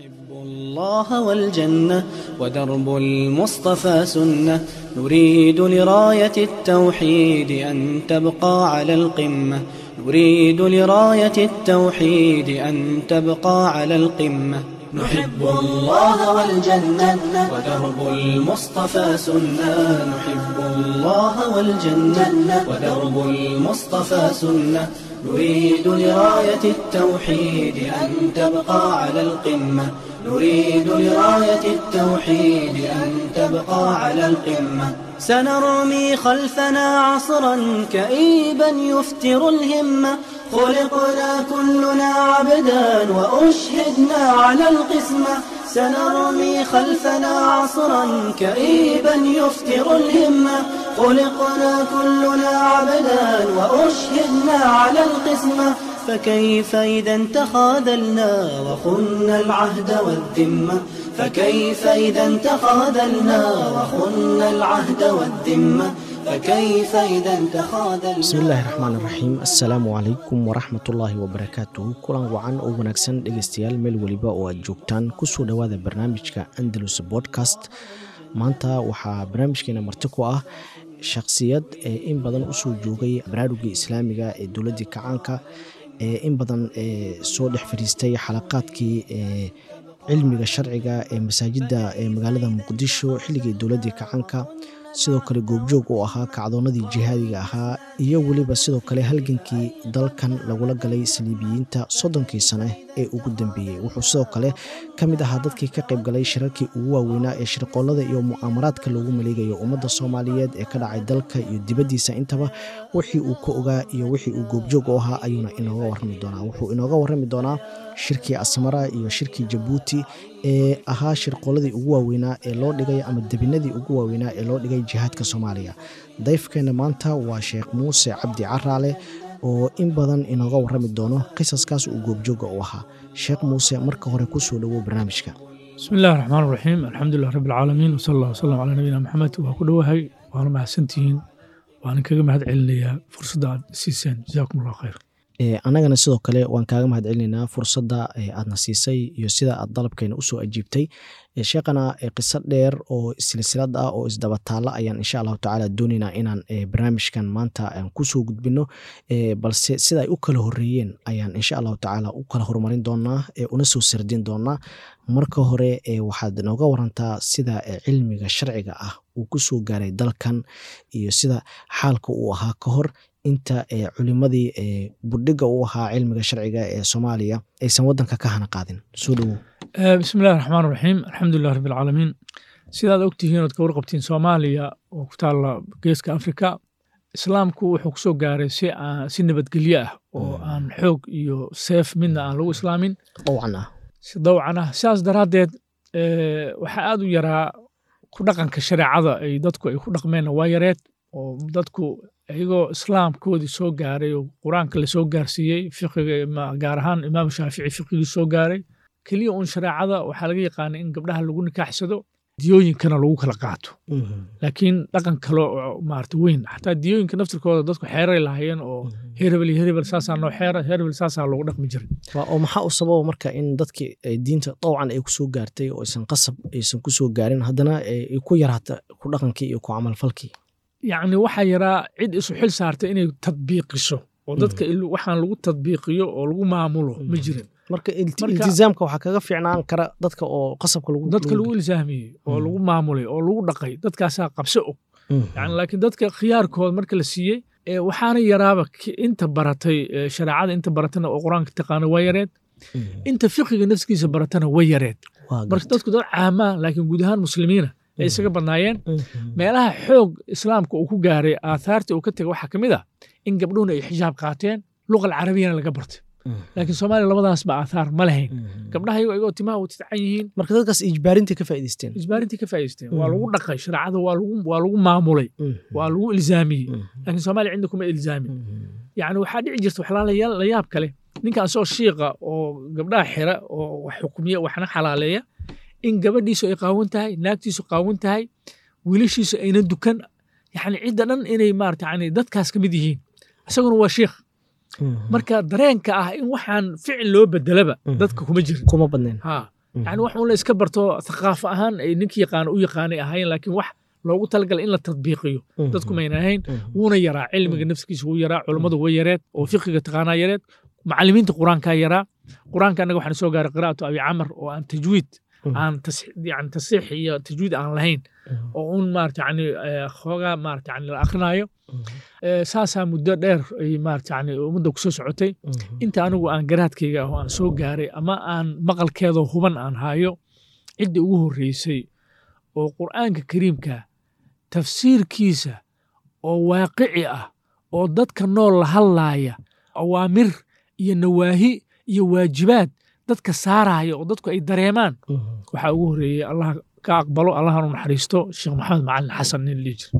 نحب الله والجنة ودرب المصطفى سنة نريد لراية التوحيد أن تبقى على القمة نريد لراية التوحيد أن تبقى على القمة نحب الله والجنة ودرب المصطفى سنة نحب الله والجنة ودرب المصطفى سنة نريد لراية التوحيد أن تبقى على القمة نريد لراية التوحيد أن تبقى على القمة سنرمي خلفنا عصرا كئيبا يفتر الهمة خلقنا كلنا عبدا وأشهدنا على القسمة سنرمي خلفنا عصرا كئيبا يفتر الهمة خلقنا كلنا عبدا وأشهدنا على القسمة فكيف إذا تخاذلنا وخنا العهد والذمة فكيف إذا تخاذلنا وخنا العهد والذمة فكيف إذا تخاذلنا bismillaahi raxmaan raxiim assalaamu calaykum waraxmatullaahi wabarakaatuh kulan wacan oo wanaagsan dhegeystayaal meel weliba oo aad joogtaan kusoo dhowaada barnaamijka andalus podcast maanta waxaa barnaamijkeena marti ku ah shakhsiyad ee in badan usoo joogay baraarugii islaamiga ee dowladdii kacaanka ee in badan ee soo dhex fadhiistay xalaqaadkii ee cilmiga sharciga ee masaajidda ee magaalada muqdisho xilligii dowladdii kacaanka sidoo kale goobjoog uu ahaa kacdoonnadii jihaadiga ahaa iyo weliba sidoo kale halgankii dalkan lagula galay saliibiyiinta soddonkii sane ee ugu dambeeyey wuxuu sidoo kale ka mid ahaa dadkii ka qayb galay shirarkii ugu waaweynaa ee shirqoolada iyo mu'aamaraadka loogu maleegayo ummadda soomaaliyeed ee ka dhacay dalka iyo dibaddiisa intaba wixii uu ka ogaa iyo wixii uu goobjoog u ahaa ayuuna inooga warrami doonaa wuxuu inooga warrami doonaa shirkii asmara iyo shirkii jabuuti ee ahaa shirqooladii ugu waaweynaa ee loo dhigay ama debinadii ugu waaweynaa ee loo dhigay jihaadka soomaaliya dayfkeena maanta waa sheekh muuse cabdi caraale oo in badan inooga warrami doono qisaskaas uu goobjooga u ahaa sheekh muuse marka hore kusoo dhowow barnaamijka bismi illahi raxmaan raxiim alxamdulilah rabbi alcaalamiin wsala allah wsalam calaa nabiyina maxamed waa ku dhowahay waana mahadsantihiin waanan kaga mahad celinayaa fursadda aad siiseen jazaakum allah khayr annagana sidoo kale waan kaaga mahad celinaynaa fursadda aadna siisay iyo sida aad dalabkeena usoo ajiibtay sheekhana qiso dheer oo silsilad ah oo isdabataalla ayaan insha allahu tacaala doonaynaa inaan barnaamijkan maanta aan kusoo gudbino balse sida ay u kala horeeyeen ayaan insha allahu tacaala u kala horumarin doonaa una soo sardin doonaa marka hore waxaad nooga warantaa sida cilmiga sharciga ah uu kusoo gaaray dalkan iyo sida xaalka uu ahaa ka hor inta culimadii budhiga u ahaa cilmiga sharciga ee soomaaliya aysan wadanka ka hana qaadin soo dhowow bismi illahi raxmaan raxiim alxamdulilah rabbi alcaalamiin sidaad ogtihiin ood ka warqabtiin soomaaliya oo ku taalla geeska afrika islaamku wuxuu kusoo gaaray si si nabadgelyo ah oo aan xoog iyo seef midna aan lagu islaamin dawcan ah si dawcan ah sidaas daraaddeed waxaa aad u yaraa ku dhaqanka shareecada ay dadku ay ku dhaqmeenna waa yareed oo dadku iyagoo islaamkoodii soo gaaray oo qur-aanka lasoo gaarsiiyey fiqiga gaar ahaan imaam shaafici fiqigii soo gaaray keliya uun shareecada waxaa laga yaqaana in gabdhaha lagu nikaaxsado diyooyinkana lagu kala qaato laakiin dhaqan kale oo maarata weyn xataa diyooyinka naftirkooda dadku xeeray lahaayeen oo herebel iyo herebel saasaa noo xeera herebel saasaa loogu dhaqmi jiray oo maxaa u sababa marka in dadkii diinta dawcan ay kusoo gaartay oo aysan qasab aysan kusoo gaarin haddana ay ku yaraata ku dhaqankii iyo ku camalfalkii yacni waxaa yaraa cid isu xil saartay inay tadbiiqiso oo dadka waxaan lagu tadbiiqiyo oo lagu maamulo ma jirin marka iltizaamka waxaa kaga fiicnaan kara dadka oo qasabka dadka lagu ilsaamiyey oo lagu maamulay oo lagu dhaqay dadkaasaa qabso og yani laakiin dadka khiyaarkooda marka la siiyey waxaana yaraaba inta baratay shareecada inta baratana oo qur-aanka taqaana waa yareed inta fiqiga nafskiisa baratana way yareed marka dadku dad caamaa laakiin guud ahaan muslimiina ay isaga badnaayeen meelaha xoog islaamka uu ku gaaray aathaarta uu ka tegay waxaa ka mid ah in gabdhuhuna ay xijaab qaateen luqal carabiyana laga bartay laakiin soomaaliya labadaasba aathaar ma lahayn gabdhaha iyagoo iyagoo timaha u tidcan yihiin marka dadkaas ijbaarintii ka faa'idaysteen isbaarintii ka faa'idaysteen waa lagu dhaqay shareecada waa lagu waa lagu maamulay waa lagu ilzaamiyey laakiin soomaaliya cinda kuma ilzaamin yacni waxaa dhici jirta waxlaa la yaab kale ninkan soo shiiqa oo gabdhaha xira oo wax xukumiya waxna xalaaleeya in gabadhiisu ay qaawan tahay naagtiisu qaawan tahay wiilashiisu ayna dukan yani cidda dhan inay maarata yani dadkaas ka mid yihiin isaguna waa shiikh marka dareenka ah in waxaan ficil loo bedelaba dadka kuma jirin kuma badnayn ha yani wax un la iska barto thaqaafo ahaan ay ninkii yaqaano u yaqaanay ahayn laakiin wax loogu talagalay in la tadbiiqiyo dadku mayna ahayn wuuna yaraa cilmiga nafskiisa wuu yaraa culummadu way yareed oo fiqiga taqaanaa yareed macallimiinta qur-aankaa yaraa qur-aanka annaga waxaan soo gaaray qiraa'atu abi camar oo aan tajwiid aan yani tasiix iyo tajwiid aan lahayn oo un maarata yani xoogaa maarata yani la akrinaayo saasaa muddo dheer ay maarata yani ummadda kusoo socotay inta anigu aan garaadkayga ah oo aan soo gaaray ama aan maqalkeedoo huban aan hayo cidda ugu horreysay oo qur'aanka kariimka tafsiirkiisa oo waaqici ah oo dadka nool la hadlaaya awaamir iyo nawaahi iyo waajibaad dadka saaraya oo dadku ay dareemaan waxaa ugu horreeyey allah ka aqbalo allahanu naxariisto sheekh maxamed macalin xasan nin lii jir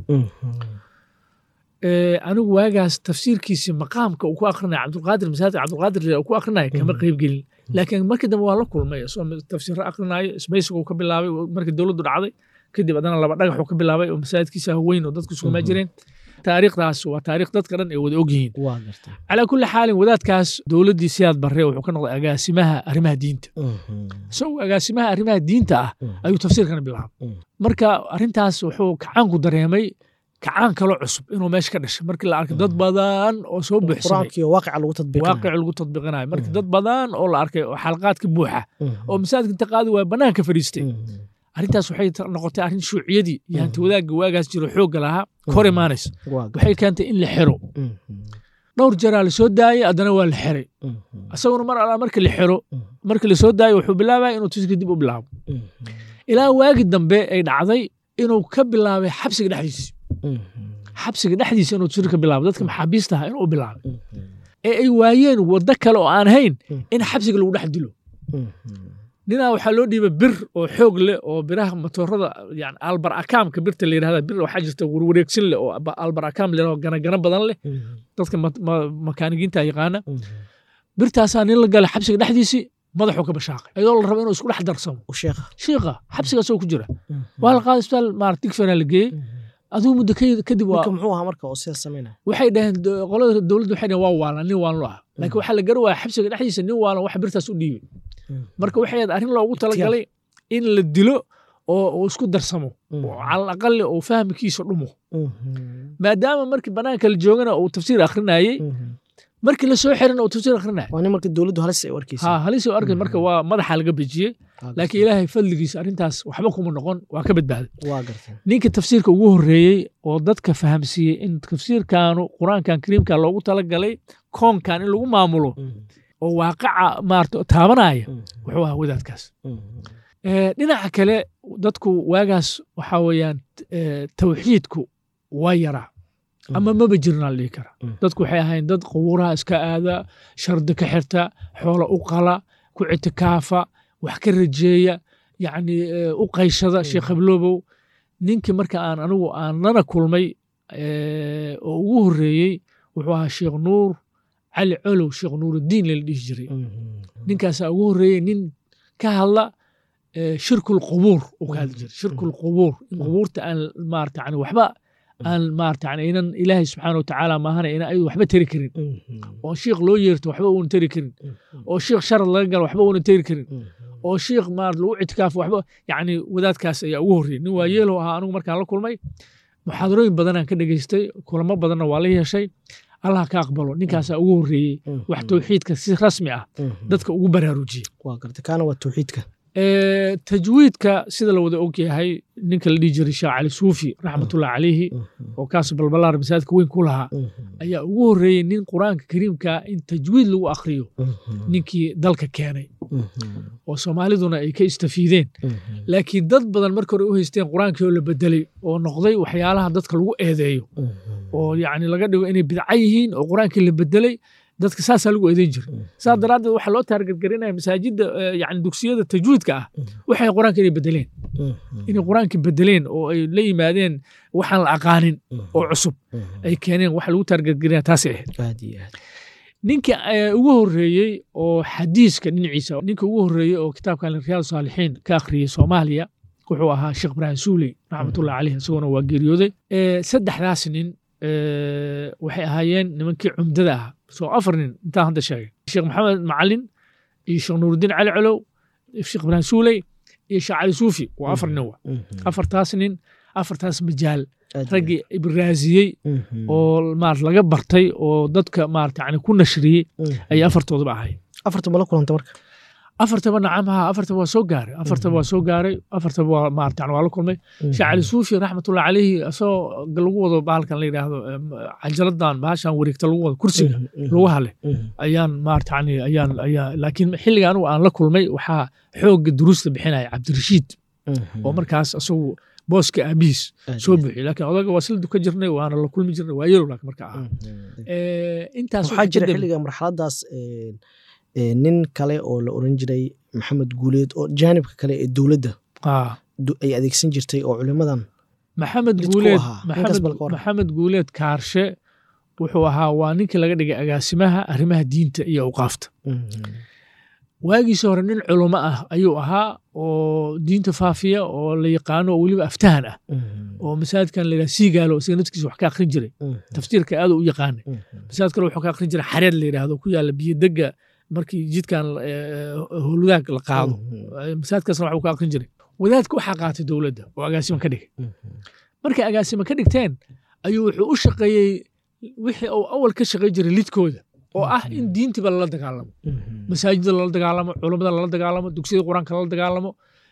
anigu waagaas tafsiirkiisii maqaamka uu ku akrinaya cabdulqaadir masaajid cabdulqaadir uu ku akrinaya kama qayb gelin laakiin markii dambe waa la kulmay isagoo tafsiirro akrinaayo isbaysigu ka bilaabay markii dowladdu dhacday kadib haddana laba dhagaxuu ka bilaabay oo masaajidkiisa weyn oo dadku isugumaa jireen taariikhdaas waa taariikh dadka dhan ay wada og yihiin calaa kulli xaalin wadaadkaas dowladdii siyaad barre wuxuu ka noqday agaasimaha arrimaha diinta isagoo agaasimaha arrimaha diinta ah ayuu tafsiirkana bilaabay marka arrintaas wuxuu kacaanku dareemay kacaan kaloo cusub inuu meesha ka dhashay markii la arkay dad badan oo soo buuxsamay waaqic lagu tadbiiqinayo markii dad badan oo la arkay oo xalqaadka buuxa oo masaajidka inta qaadi waa bannaanka fadhiistay arrintaas waxay noqotay arrin shuuciyadii iyo hanti wadaagga waagaas jiro xoogga lahaa kor imaanaysa waxay keentay in la xiro dhowr jaraa lasoo daayey haddana waa la xiray isaguna mar alaa marka la xiro marka lasoo daayo wuxuu bilaabaya inuu tuska dib u bilaabo ilaa waagi dambe ay dhacday inuu ka bilaabay xabsiga dhexdiisi xabsiga dhexdiisa inuu tusir ka bilaabo dadka maxaabiista ahaa inuu bilaabay ee ay waayeen waddo kale oo aan hayn in xabsiga lagu dhex dilo ninaa waxaa loo dhiibay bir oo xoog leh oo biraha matoorada yani albar akaamka birta la yidhahda bir waxaa jirta warwareegsin leh oo albar akaam leh oo ganagana badan leh dadka makaanigiinta yaqaana birtaasaa nin la galay xabsiga dhexdiisii madaxuu ka bashaaqay iyadoo la rabo inuu isku dhex darsamo shiiqa xabsigaasoo ku jira waa la qaaday isbitaal maarata digfera la geeyey aduu muddo kadib waxay dhaheen qolada dowladda waxay dhaheen waa waalan nin waalan ah laakiin waxaa la gara waaya xabsiga dhexdiisa nin waalan wax birtaas u dhiibay marka waxay ahayd arrin loogu talagalay in la dilo oo uu isku darsamo oo calal aqali uu fahmkiisa dhumo maadaama markii banaanka la joogana uu tafsiir akrinayey markii la soo xirina uu tafsiir akrinaya ha halis u arkay marka waa madaxa laga bejiyey laakiin ilaahay fadligiisa arrintaas waxba kuma noqon waa ka badbaaday ninka tafsiirka ugu horreeyey oo dadka fahamsiiyey in tafsiirkaanu qur-aankan kariimka loogu talagalay koonkan in lagu maamulo oo waaqaca maarata taabanaya wuxuu ahaa wadaadkaas dhinaca kale dadku waagaas waxaa weeyaan tawxiidku waa yaraa ama maba jirnaa la dhihi karaa dadku waxay ahayn dad qubuuraha iska aada shardi ka xirta xoola u qala ku citikaafa wax ka rajeeya yacni u qayshada sheekh habloobow ninkii marka aan anigu aan lana kulmay oo ugu horreeyey wuxuu ahaa sheekh nuur cali colow sheekh nuuruddiin lala dhihi jiray ninkaasaa ugu horreeyey nin ka hadla shirkul qubuur uu ka hadli jiray shirkul qubuur in qubuurta aan maarata yani waxba aan maarata yani inan ilaahay subxaana wa tacaala maahana ina ayadu waxba teri karin oo shiikh loo yeerto waxba uuna teri karin oo shiikh sharad laga galo waxba uuna teri karin oo shiikh maarata lagu ictikaafo waxba yacni wadaadkaas ayaa ugu horreeyey nin waa yeelow ahaa anigu markaan la kulmay muxaadarooyin badanaan ka dhegaystay kulamo badanna waa la yeeshay allah ka aqbalo ninkaasaa ugu horreeyey wax tawxiidka si rasmi ah dadka ugu baraarujiyey tajwiidka sida la wada og yahay ninka la dhihi jiray sheekh cali suufi raxmatullahi calayhi oo kaas balbalaar masaajidka weyn ku lahaa ayaa ugu horreeyey nin qur-aanka kariimka in tajwiid lagu akhriyo ninkii dalka keenay oo soomaaliduna ay ka istafiideen laakiin dad badan marka hore u haysteen qur-aankii oo la bedelay oo noqday waxyaalaha dadka lagu eedeeyo oo yacni laga dhigo inay bidca yihiin oo qur-aankii la bedelay dadka saasaa lagu eedeyn jiray saas daraaddeed waxaa loo taargadgarinaya masaajidda yani dugsiyada tajwiidka ah waxay qur-aanka inay bedeleen inay qur-aanka bedeleen oo ay la yimaadeen waxaan la aqaanin oo cusub ay keeneen waxa lagu taargadgarinaya taasay ahayd ninka ugu horreeyey oo xadiiska dhinaciisa ninka ugu horreeyey oo kitaabkan riyaad saalixiin ka akhriyey soomaaliya wuxuu ahaa sheekh ibraahim suuley raxmatullahi caleyh isaguna waa geeriyooday saddexdaas nin waxay ahaayeen nimankii cumdada ah soo afar nin intaan hadda sheegay sheekh maxamed macalin iyo sheekh nuurudiin cali colow sheekh ibraahim suuley iyo sheekh cali suufi waa afar nin wa afartaas nin afartaas majaal raggii ibraasiyey oo maarata laga bartay oo dadka maarata yani ku nashriyey ayay afartoodaba ahay afarta ma la kulanta marka afartaba nacamaha afartaba waa soo gaaray afartaba waa soo gaaray afartaba waa maarata yani waa la kulmay sheekh cali suufi raxmatullahi calayhi asagoo lagu wado bahalkan la yidhaahdo cajaladan bahashan wareegta lagu wado kursiga lagu hale ayaan maarata yani ayaan ayaa laakiin xilliga anigu aan la kulmay waxaa xoogga duruusta bixinaya cabdirashiid oo markaas asagu booska aabihiis soo buuxiy laakiin odaga waa sila duka jirnay waana la kulmi jirnay waa yelow laakiin marka ahaa intaas waxaa jira xilliga marxaladaas nin kale oo la oran jiray maxamed guuleed oo jaanibka kale ee dowladda ay adeegsan jirtay oo culimadan maxamed guuleed maxamed guuleed kaarshe wuxuu ahaa waa ninkii laga dhigay agaasimaha arrimaha diinta iyo awqaafta waagiisi hore nin culamo ah ayuu ahaa oo diinta faafiya oo la yaqaano oo weliba aftahan ah oo masaajidkan la yidhaha siigaalo isaga naftigiisa wax ka akhrin jiray tafsiirka aad u yaqaanay masaajid kale wuxuu ka akhrin jiray xareed la yidhaahdo ku yaalla biyodegga markii jidkan howlwadaag la qaado masaajidkaasna waxuu ka akhrin jiray wadaadka waxaa qaatay dowladda oo agaasima ka dhigay markay agaasima ka dhigteen ayuu wuxuu u shaqeeyey wixii uu awal ka shaqey jiray lidkooda oo ah in diintiba lala dagaalamo masaajida lala dagaalamo culammada lala dagaalamo dugsiyada qur-aanka lala dagaalamo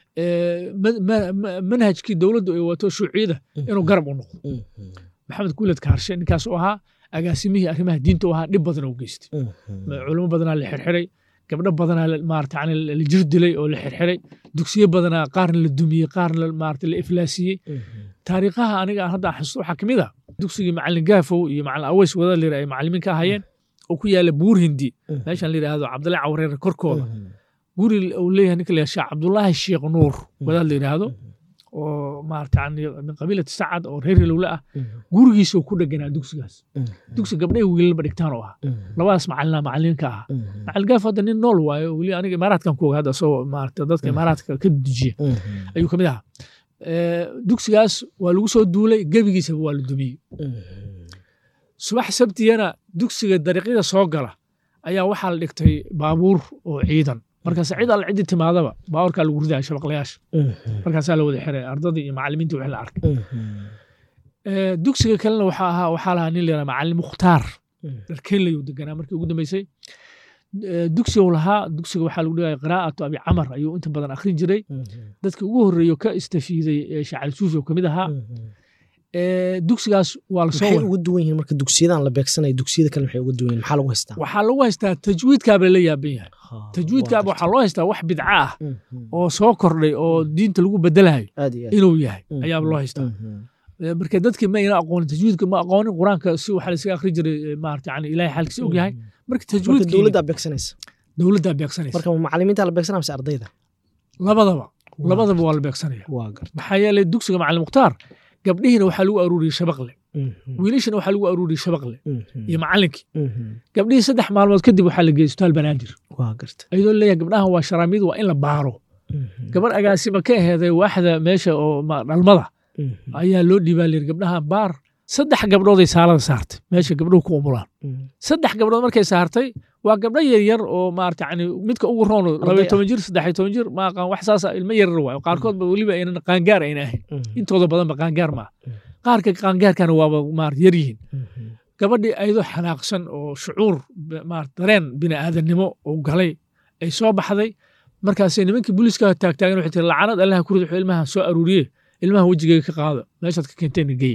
manhajkii dowladdu ay wato shuuciyada inuu garab u noqdo maxamed guuled kaarshe ninkaas u ahaa agaasimihii arrimaha diinta u ahaa dhib badan u geystay culamo badanaa la xirxiray gabdho badanaa maarata yani la jir dilay oo la xirxiray dugsiyo badanaa qaarna la dumiyey qaarna maarata la iflaasiyey taariikhaha aniga aan hadda xasuusto waxaa ka mid ah dugsigii macalin gaafow iyo macalin aweys wada layira ay macalimiin ka ahayeen oo ku yaala buur hindi meeshan la yidhaahdo cabdalla cawreere korkooda guri uu leeyahay ninka la sheekh cabdullaahi sheekh nuur wadaad la yidhaahdo oo maarata yani min qabiilati sacad oo reer hilowle ah gurigiisa ku dheganaa dugsigaas dugsi gabdhahi wiilalba dhigtaan oo ah labadaas macalina macalimiinka ah macalin gaaf hadda nin nool waayo weli aniga imaaraadkan ku oga hadda asagoo maarata dadka imaaraadka ka dejiya ayuu kamid ahaa dugsigaas waa lagu soo duulay gebigiisaba waa la dumiyey subax sabtiyana dugsiga dariiqyada soo gala ayaa waxaa la dhigtay baabuur oo ciidan markaas cid alla ciddi timaadaba baabuurkaa lagu ridaya shabaqlayaasha markaasaa la wada xiray ardadii iyo macalimiintii wixii la arkay dugsiga kalena waxaa ahaa waxaa lahaa nin layidhaha macalin mukhtaar dharkeynlayuu deganaa markii ugu dambeysay dugsigu lahaa dugsiga waxaa lagu dhigaya qiraa'atu abi camar ayuu inta badan akhrin jiray dadkii ugu horreeyo ka istafiiday shacali suufi oo kamid ahaa dugsigaas waa lasoo maxay uga duwan yihiin marka dugsiyadan la beegsanaya dugsiyada kale maxay uga duwan yihiin maxaa lagu haystaa waxaa lagu haystaa tajwiidkaaba la yaaban yahay tajwiidkaaba waxaa loo haystaa wax bidca ah oo soo kordhay oo diinta lagu bedelayo inuu yahay ayaaba loo haystaa marka dadkii ma ayna aqoonin tajwiidka ma aqoonin qur-aanka si waxaa lasaga akhri jiray maarata yani ilahay xaalkiisa og yahay marka tajwiidka dowladdaa beegsanaysa dowladdaa beegsanaysa marka macalimiinta la beegsanaya mise ardayda labadaba labadaba waa la beegsanaya maxaa yeelay dugsiga macalin mukhtaar gabdhihiina waxaa lagu aruuriyey shabaqle wiilashina waxaa lagu aruuriyey shabaqle iyo macalinkii gabdhihii saddex maalmood kadib waxaa la geeyey isbitaal banaadir ayadoo leeyahay gabdhahan waa sharaamiyadu waa in la baaro gabar agaasima ka aheeday waaxda meesha oo dhalmada ayaa loo dhiibaa layiri gabdhaha baar saddex gabdhooday saalada saartay meesha gabdhuhu ku umulaan saddex gabdhood markay saartay waa gabdho yaryar oo maarata yani midka ugu roon labaiyo toban jir saddexiyo toban jir ma aqaan wax saasa ilmo yaryar waayo qaarkoodba weliba aynan qaangaar ayna ahayn intooda badanba qaangaar maaha qaarka qaangaarkana waaba maarata yar yihiin gabadhii ayadoo xanaaqsan oo shucuur maarata dareen bini aadannimo oo galay ay soo baxday markaasay nimankii booliiska taagtaagan waxay tiri lacanad allaha kurid wuxuu ilmaha soo aruuriye ilmaha wejigayga ka qaado meeshaad ka keenteen geeya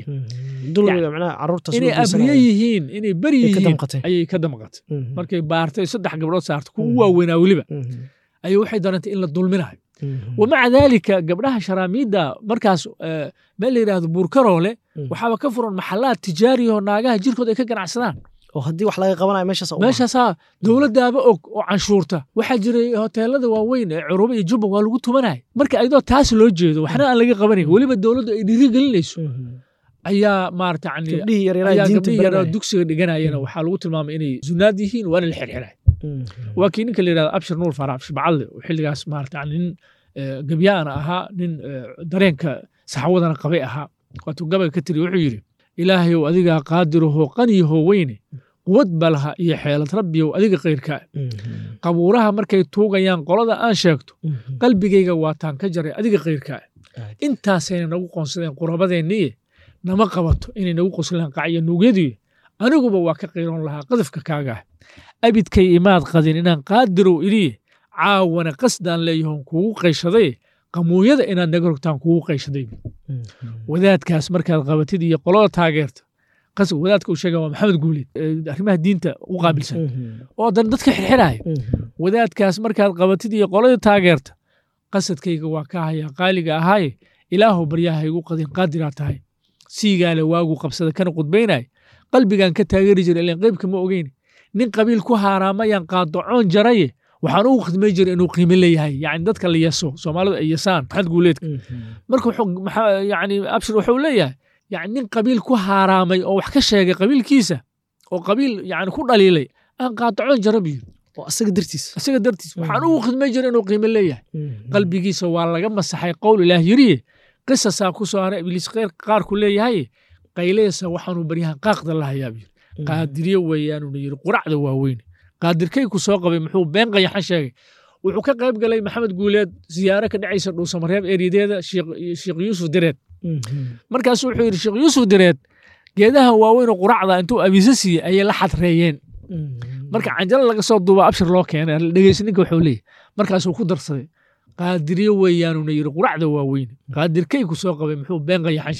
inay abriye yihiin inay beri yihiin ayay ka damqatay markay baartay saddex gabdhood saartay kuwa waaweynaa weliba ayay waxay darantay in la dulminayo wamaca daalika gabdhaha sharaamiidda markaas meel la yidhaahdo buurkaroole waxaaba ka furan maxalaad tijaariyahoo naagaha jirkood ay ka ganacsadaan oo haddii wax laga qabanayo meeshaas meeshaasaa dowladdaaba og oo canshuurta waxaa jiray hoteelada waaweyn ee curuba iyo jubba waa lagu tumanaya marka ayadoo taas loo jeedo waxna aan laga qabanayn weliba dowladdu ay dhiiri gelinayso ayaa maarata ayaa gabdhihii yaraa dugsiga dhiganayana waxaa lagu tilmaamay inay zunaad yihiin waana la xirxiray waa kii ninka la yidhahdo abshir nuur fara abshir bacadle oo xilligaas maarata nin gabyaana ahaa nin dareenka saxawadana qabay ahaa waatuu gabayga ka tiri wuxuu yidhi ilaahayow adigaa qaadirahoo qaniyahoo weyne quwad ba laha iyo xeelad rabbiyow adiga kayrkaa qabuuraha markay tuugayaan qolada aan sheegto qalbigayga waataan ka jaray adiga kayrkaa intaasayna nagu qoonsadeen qurabadeenniye nama qabato inay nagu qoslaan qacyo nuugyadii aniguba waa ka qiiroon lahaa qadafka kaagaah abidkay imaad qadin inaan qaadirow idhiye caawana qasdaan leeyahon kuugu qayshaday qamuunyada inaad naga rogtaan kuugu qayshaday wadaadkaas markaad qabatid iyo qolada taageerta wadaadka uu sheega waa maxamed guuleed arrimaha diinta u qaabilsan oo dan dadka xirxiraya wadaadkaas markaad qabatid iyo qolada taageerta qasadkayga waa ka hayaa qaaliga ahaaye ilaahu baryaha igu qadin qaadiraa tahay siigaale waagu qabsada kana qudbaynaya qalbigan ka taageeri jira ilan qeybka ma ogeyn nin qabiil ku haaraamayaan qaadacoon jaraye waxaan ugu khidmay jira inuu qiimo leeyahay yani dadka la yeso soomaalida ay yasaan maxamed guuleedka marka yani abshir wuxuu leeyahay yani nin qabiil ku haaraamay oo wax ka sheegay qabiilkiisa oo qabiil yani ku dhaliilay aan qaadacoon jara buu yiri asaga dartiis isaga dartiis waxaan ugu khidmay jira inuu qiimo leeyahay qalbigiisa waa laga masaxay qowl ilaah yiriye qisasaa ku soo haray ibliis qaarku leeyahay qayleysa waxaanu baryahan qaaqda lahayaa buu yiri qaadiriye weeyaanuna yiri quracda waaweyn qaadirkayku soo qabay muxuu been qayaxan sheegay wuxuu ka qayb galay maxamed guuleed siyaaro ka dhacaysa dhuusamareeb eeriyadeeda sheekh yuusuf direed markaasu wuxuu yidhi sheekh yuusuf direed geedaha waaweynoo quracda intuu abiise siiyey ayay la xadreeyeen marka canjalo laga soo duuba abshir loo keenay dhegeysa ninka wuxuu leeyahy markaasuu ku darsaday qaadiriye weeyaanuna yidhi quracda waaweyn qaadirkayku soo qabay muxuu been qayaxan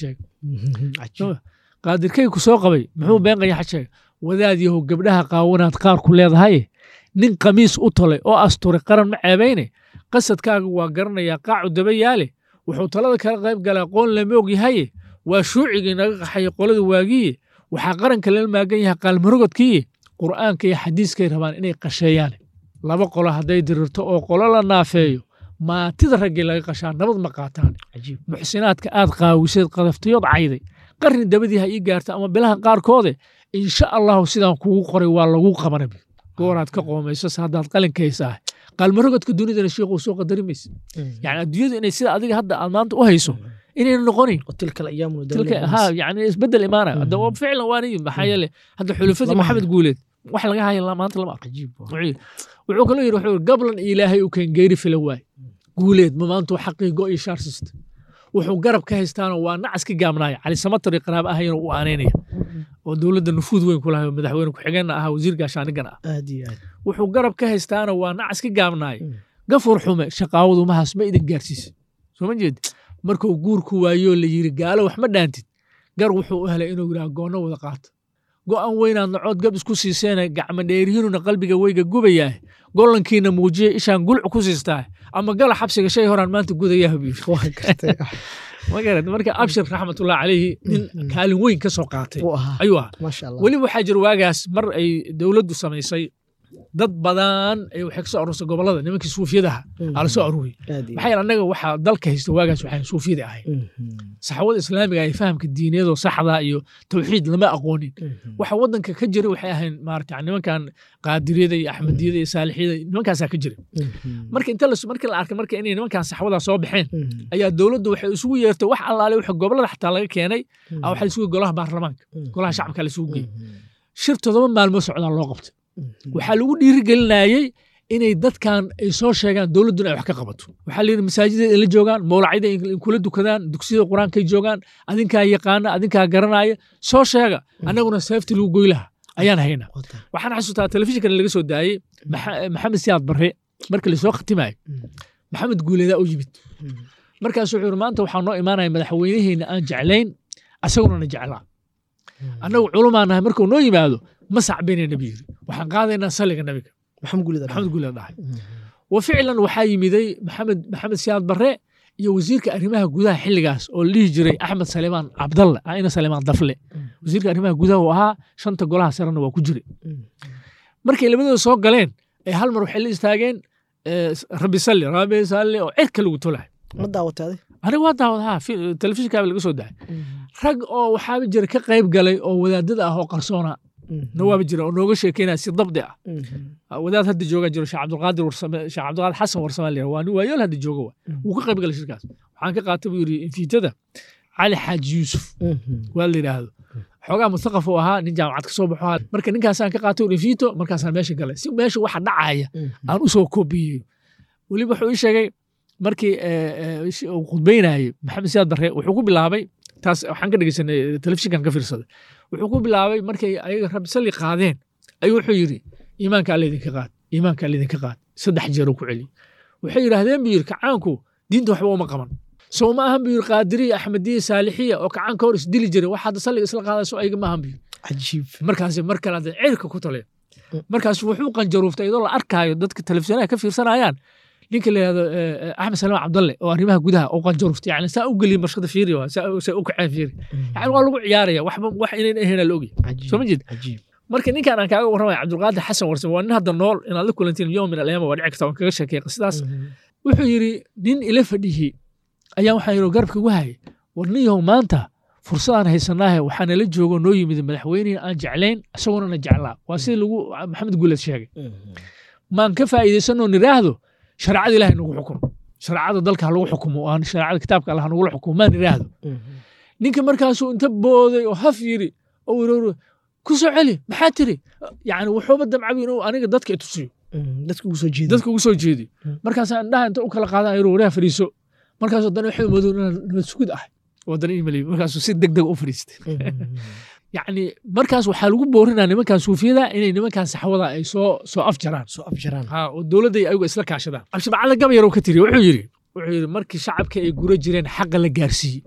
sheegay qaadirkayku soo qabay muxuu been qayaxan sheegay wadaad yahow gabdhaha qaawanaad qaar ku leedahaye nin qamiis u tolay oo asturay qaran ma ceebayne qasadkaaga waa garanayaa qaacu daba yaale wuxuu talada kala qayb galaa qoon lama og yahaye waa shuucigii naga qaxaya qolada waagiye waxaa qaranka lala maagan yahay qaalmarogodkiiye qur'aanka iyo xadiiskay rabaan inay qasheeyaan laba qolo hadday dirirto oo qolo la naafeeyo maatida raggii laga qashaa nabad ma qaataan muxsinaadka aad qaawiseed qadaftayood cayday qarni dabadii ha ii gaarta ama bilaha qaarkoode insha allahu sidaan kugu qoray waa lagu qabana gooraad ka qoomaysas haddaad qalinkaysaah qaalmarogodka dunidana sheikhu soo qadari maysa yani adduunyadu inay sida adiga hadda aad maanta u hayso inayna noqonayn ha yani isbedel imaanaya hadda ficlan waaniyi maxaa yeele hadda xulufadii maxamed guuleed wax laga haya maanta lama aqo wuxuu kaloo yidhi wuxuu gablan ilaahay u keen geeri fila waay guuleed ma maantuu xaqiigo iyo shaarsista wuxuu garab ka haystaano waa nacas ka gaabnaaya cali samatari qaraab ahayana u aanaynaya oo dowladda nufuud weyn ku lahay madaxweyne ku-xigeenna ahaa wasiir gaashaanigana ah wuxuu garab ka haystaana waa nacas ka gaabnaaya gafur xume shaqaawadu mahaas ma idin gaarsiisa soo ma jeed markuu guurku waayoo la yiri gaalo wax ma dhaantid gar wuxuu u helay inuu yidhaha goonno wada qaata go'an weynaad nacood gab isku siiseena gacmo dheerihiinuna qalbiga weyga gubayaah gollankiina muujiya ishaan gulc ku siistaa ama gala xabsiga shay horaan maanta gudayaha buu yiri marka abshir raxmatullahi calayhi nin kaalin weyn ka soo qaatay ayuu ahaa weliba waxaa jira waagaas mar ay dowladdu samaysay dad badan waxay ka soo aruursay gobolada nimankii suufiyadaha aa la soo aruuriyey maxaa yeele annaga waxaa dalka haysta waagaas waxaan suufiyada ahayn saxwada islaamiga ay fahamka diiniyadoo saxda iyo tawxiid lama aqoonin waxa waddanka ka jira waxay ahayn maarata nimankan qaadiriyada iyo axmediyada iyo saalixiyada nimankaasaa ka jira marka inta markii la arkay marka inay nimankan saxwadaa soo baxeen ayaa dowladdu waxay isugu yeertay wax allaale waxa gobolada xataa laga keenay waxaa isugu golaha baarlamaanka golaha shacabka la isugu geeyey shir todoba maalmood socdaa loo qabtay waxaa lagu dhiirigelinayey inay dadkan ay soo sheegaan dowladduna ay wax ka qabato waxaa la yidhi masaajida in la joogaan mawlacyada in kula dukadaan dugsiyada qur-aankay joogaan adinkaa yaqaana adinkaa garanaya soo sheega annaguna seefti lagu goy laha ayaan haynaa waxaan xasuustaa telefishinkan laga soo daayey maxamed siyaad barre marka lasoo khatimayo maxamed guuleedaa u yimid markaas wuxuu yidhi maanta waxaa noo imaanaya madaxweynaheenna aan jeclayn asaguna na jeclaa annagu culumaa nahay markuu noo yimaado ma sacbayna nabi yiri waxaan qaadaynaa saliga nabiga maxamed guuleed dhahay wa ficlan waxaa yimiday maxamed maxamed siyaad barre iyo wasiirka arrimaha gudaha xilligaas oo la dhihi jiray axmed salimaan cabdalle ina salimaan dafle wasiirka arrimaha gudaha uu ahaa shanta golaha sarena waa ku jiray markay labadooda soo galeen ee hal mar waxay la istaageen rabbi salli rabbi salli oo cirka lagu tolahay ma daawataaday aniga waa daawad ha telefishinkaaba laga soo dahay rag oo waxaaba jira ka qayb galay oo wadaadada ah oo qarsoona nawaaba jira oo nooga sheekeynaya si dabdi ah wadaad hadda jooga jiro sheekh cabdulqaadir warsame sheekh cabdulqaadir xasan warsame la waa nin waayool hadda jooga wa wuu ka qayb galay shirkaas waxaan ka qaatay buu yidhi infiitada cali xaaji yuusuf waa la yidhaahdo xoogaa mustaqaf uu ahaa nin jaamacad ka soo baxo ahaa marka ninkaasaan ka qaatay rifito markaasaan meesha galay si meesha waxa dhacaya aan u soo koobiyeyo weliba wuxuu ii sheegay markii uu khudbaynayey maxamed siyaad barre wuxuu ku bilaabay taas waxaan ka dhegeysanay telefishinkan ka fiirsaday wuxuu ku bilaabay markay ayaga rabbi salli qaadeen ayuu wuxuu yidhi iimaanka alla idinka qaad iimaanka alla idinka qaad saddex jeer uu ku celiyey waxay yidhaahdeen buu yidhi kacaanku diinta waxba uma qaban soo ma ahan buu yidhi qaadiriya axmediya saalixiya oo kacaanka hor isdili jiray wax hadda salliga isla qaadayso ayaga ma ahan buu yidhi cajiib markaas mar kale hadda cirka ku taleen markaas wuxuu qanjaruuftay iyadoo la arkaayo dadka telefisyonaha ka fiirsanayaan ninka la yihahdo axmed salaam cabdalle oo arrimaha gudaha oo qanjaruftay yani saa u geliya marshada fiiri waa saa u kaceen fiiri yani waa lagu ciyaaraya waxba wax inayn ahayn la ogya soo ma jeed cajiib marka ninkan aan kaaga warramaya cabdulqaadir xasan warsan waa nin hadda nool inaad la kulantiin yowm min alayama waa dhici karta waan kaga sheekay qisadaas wuxuu yidhi nin ila fadhiyey ayaa waxaa yidhi garabka igu hayay war nin yahow maanta fursadaan haysanaahe waxaa nala joogo noo yimid madaxweynihii aan jeclayn isaguna na jeclaa waa sida lagu maxamed guuled sheegay maan ka faa'iidaysanoo niraahdo shareecada ilahay nagu xukumo shareecada dalka ha lagu xukumo aan shareecada kitaabka allah nagula xukumo maan niraahdo ninka markaasuu inta booday oo haf yiri oo yiri ku soo celi maxaa tiri yani wuxuuba damcabi inuu aniga dadka i tusiyo dadka ugu soo jeeda dadka ugu soo jeedi markaasaan indhaha inta u kala qaadan yiri wareha fadhiiso markaasuu haddana waxay moodo inaan nabad sugid ahay wadana imalay markaasuu si deg deg u fadhiistay yacni markaas waxaa lagu boorinaa nimankan suufiyada inay nimankan saxwada ay soo soo afjaraan soo afjaraan ha oo dowladda ay ayagu isla kaashadaan cabshibacala gabayar ka tiri wuxuu yidhi wuxuu yidhi markii shacabka ay gura jireen xaqa la gaarsiiyey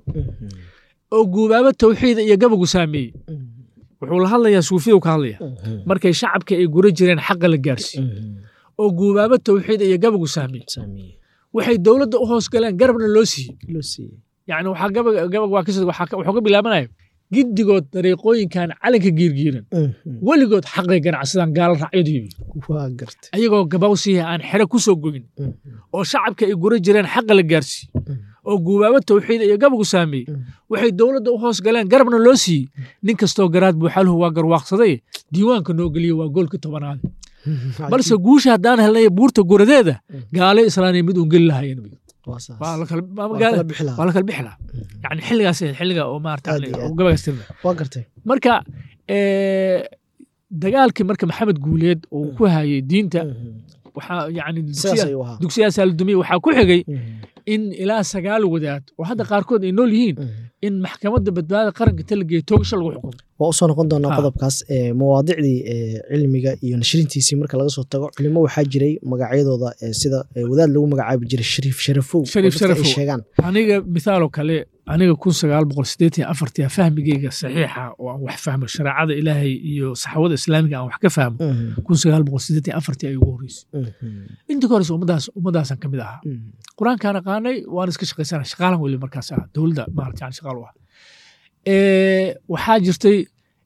oo guubaabo tawxiida iyo gabagu saameeyey wuxuu la hadlayaa suufiyadu ka hadlaya markay shacabka ay gura jireen xaqa la gaarsiiyey oo guubaabo tawxiida iyo gabagu saameeyey waxay dowladda u hoos galeen garabna loo siiyey loo siiyey yani waxaa gabag gabag waa kasoo waxaa wuxuu ka bilaabanaya giddigood dariiqooyinkan calanka giirgiiran weligood xaqay ganacsadaan gaala raacyadu yibi waa gartay ayagoo gabawsiya aan xere ku soo gogin oo shacabka ay gura jireen xaqa la gaarsiiyey oo guubaabo tawxiida iyo gabagu saameeyey waxay dowladda u hoos galeen garabna loo siiyey nin kastoo garaad buuxaluhu waa garwaaqsaday diiwaanka noo geliye waa goolka tobanaad balse guusha haddaan helnay buurta guradeeda gaale islaaniya mid uun geli lahaayeen waa la kala bixi lahaa yani xilligaas xilliga oo maarata gabagaas tirna waa gartay marka dagaalkii marka maxamed guuleed uu ku hayay diinta waxaa yani dugsiyaasaa la dumiyey waxaa ku xigay in ilaa sagaal wadaad oo hadda qaarkood ay nool yihiin in maxkamadda badbaadada qaranka talageeya toogasho lagu xukumo waa usoo noqon doonaa qodobkaas mawaadicdii cilmiga iyo nashrintiisii marka laga soo tago culimo waxaa jiray magacyadooda sida wadaad lagu magacaabi jiray shariif sharafow shariif sharafow sheegaan aniga mithaaloo kale aniga kun sagaal boqol sideetan iyo afartii fahmigeyga saxiixa oo aan wax fahmo shareecada ilaahay iyo saxaawada islaamiga aan wax ka fahmo kun sagaal boqol sideetan iyo afartii ay ugu horreysay inta ka horeysa ummadaas ummadaasan ka mid ahaa qur-aankaan aqaanay waan iska shaqaysana shaqaalan weli markaas ah dowladda maarata yani shaqaal u ah waxaa jirtay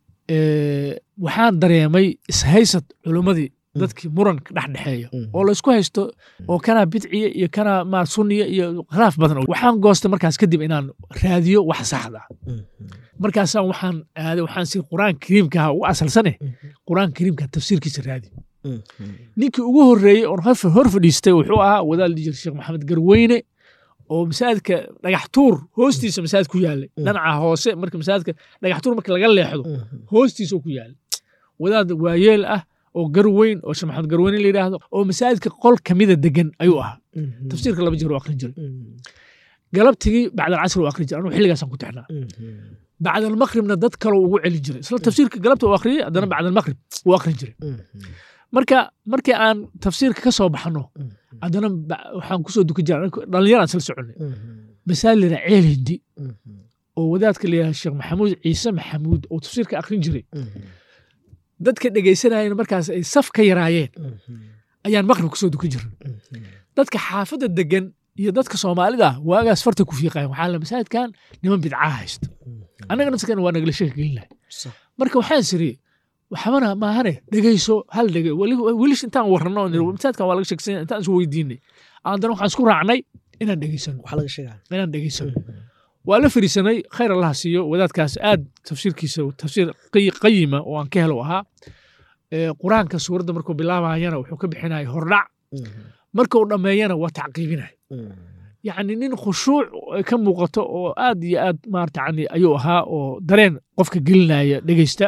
waxaan dareemay ishaysad culimmadii dadkii muranka dhex dhexeeya oo laysku haysto oo kanaa bidciya iyo kanaa ma sunniya iyo khilaaf badan waxaan goostay markaas kadib inaan raadiyo wax saxda markaasaan waxaan aaday waxaan si qur-aan kariimkaha ugu asalsane qur-aan kariimka tafsiirkiisa raadi ninkii ugu horreeyey oon hor fadhiistay wuxuu ahaa wadaal dijir sheekh maxamed garweyne oo masaajidka dhagax tuur hoostiisa masaajid ku yaallay dhinaca hoose marka masaajidka dhagax tuur marka laga leexdo hoostiisa ku yaallay wadaad waayeel ah oo garweyn oo sheekh maxamed garweyne la yidhaahdo oo masaajidka qol kamida degan ayuu ahaa tafsiirka laba jeer u akrin jiray galabtigii bacdalcasr u akrin jiray anuu xilligaasaan ku tixnaa bacdalmaqribna dad kaloo ugu celi jiray isla tafsiirka galabta u akhriyey haddana bacdalmaqrib uu akrin jiray marka markii aan tafsiirka ka soo baxno haddana waxaan kusoo dukan jira dhallinyaraan isla soconay masaalira ceel hindi oo wadaadka la yidhaha sheekh maxamuud ciise maxamuud oo tafsiirka akrin jiray dadka dhegaysanayana markaas ay saf ka yaraayeen ayaan maqrib kusoo dukan jirin dadka xaafadda degan iyo dadka soomaalida ah waagaas farta ku fiiqayan waxaa la masaajidkan niman bidcaa haysta annaga nafskan waa nagala sheeka gelinahay marka waxaan siri waxbana maahane dhegeyso hal dhege welish intaan warrano masaajidkan waa laga sheegsanya intaan isu weydiinay haddana waxaan isku raacnay inaan dhegeysano inaan dhegeysano waa la fariisanay khayr allaha siiyo wadaadkaas aad tafsiirkiisa tafsiir qayima oo aan ka helo ahaa qur-aanka suuradda markuu bilaabayana wuxuu ka bixinaya hordhac markuu dhammeeyana waa tacqiibinaya yacni nin khushuuc ay ka muuqato oo aad iyo aad maarata yani ayuu ahaa oo dareen qofka gelinaya dhegeysta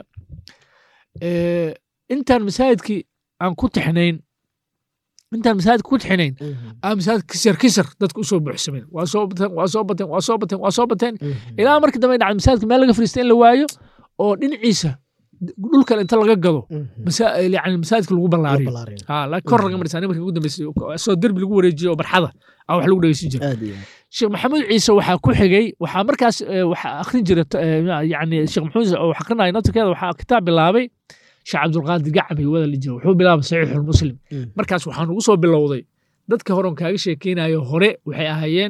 Eh, intaan masaajidkii aan ku tixnayn intaan masaajidka ku tixnayn aan masaajid kisar kisar dadka usoo buuxsameen waa soo bateen waa soo bateen waa soo bateen waa soo bateen ilaa markii dambe ay dhacday masaajidka meel laga fariista in la waayo oo dhinaciisa dhulkan inta laga gado masa- yani masaajidka lagu ballaariyo ha laakiin kor laga marisa markii ugu dambeysay soo derbi lagu wareejiyo oo barxada aa wax lagu dhegeysan jiray aad iyo aad sheekh maxamuud ciise waxaa ku xigay waxaa markaas eh, waxaa akhrin jira yani sheekh maxamuud ciise oo wax akrinaya naftirkeeda waxaa kitaab bilaabay sheekh cabdulqaadir gacbi wada la jira wuxuu bilaabay saxiixulmuslim Mm. markaas waxaan ugu soo bilowday dadka horon kaaga sheekeynayo hore waxay ahaayeen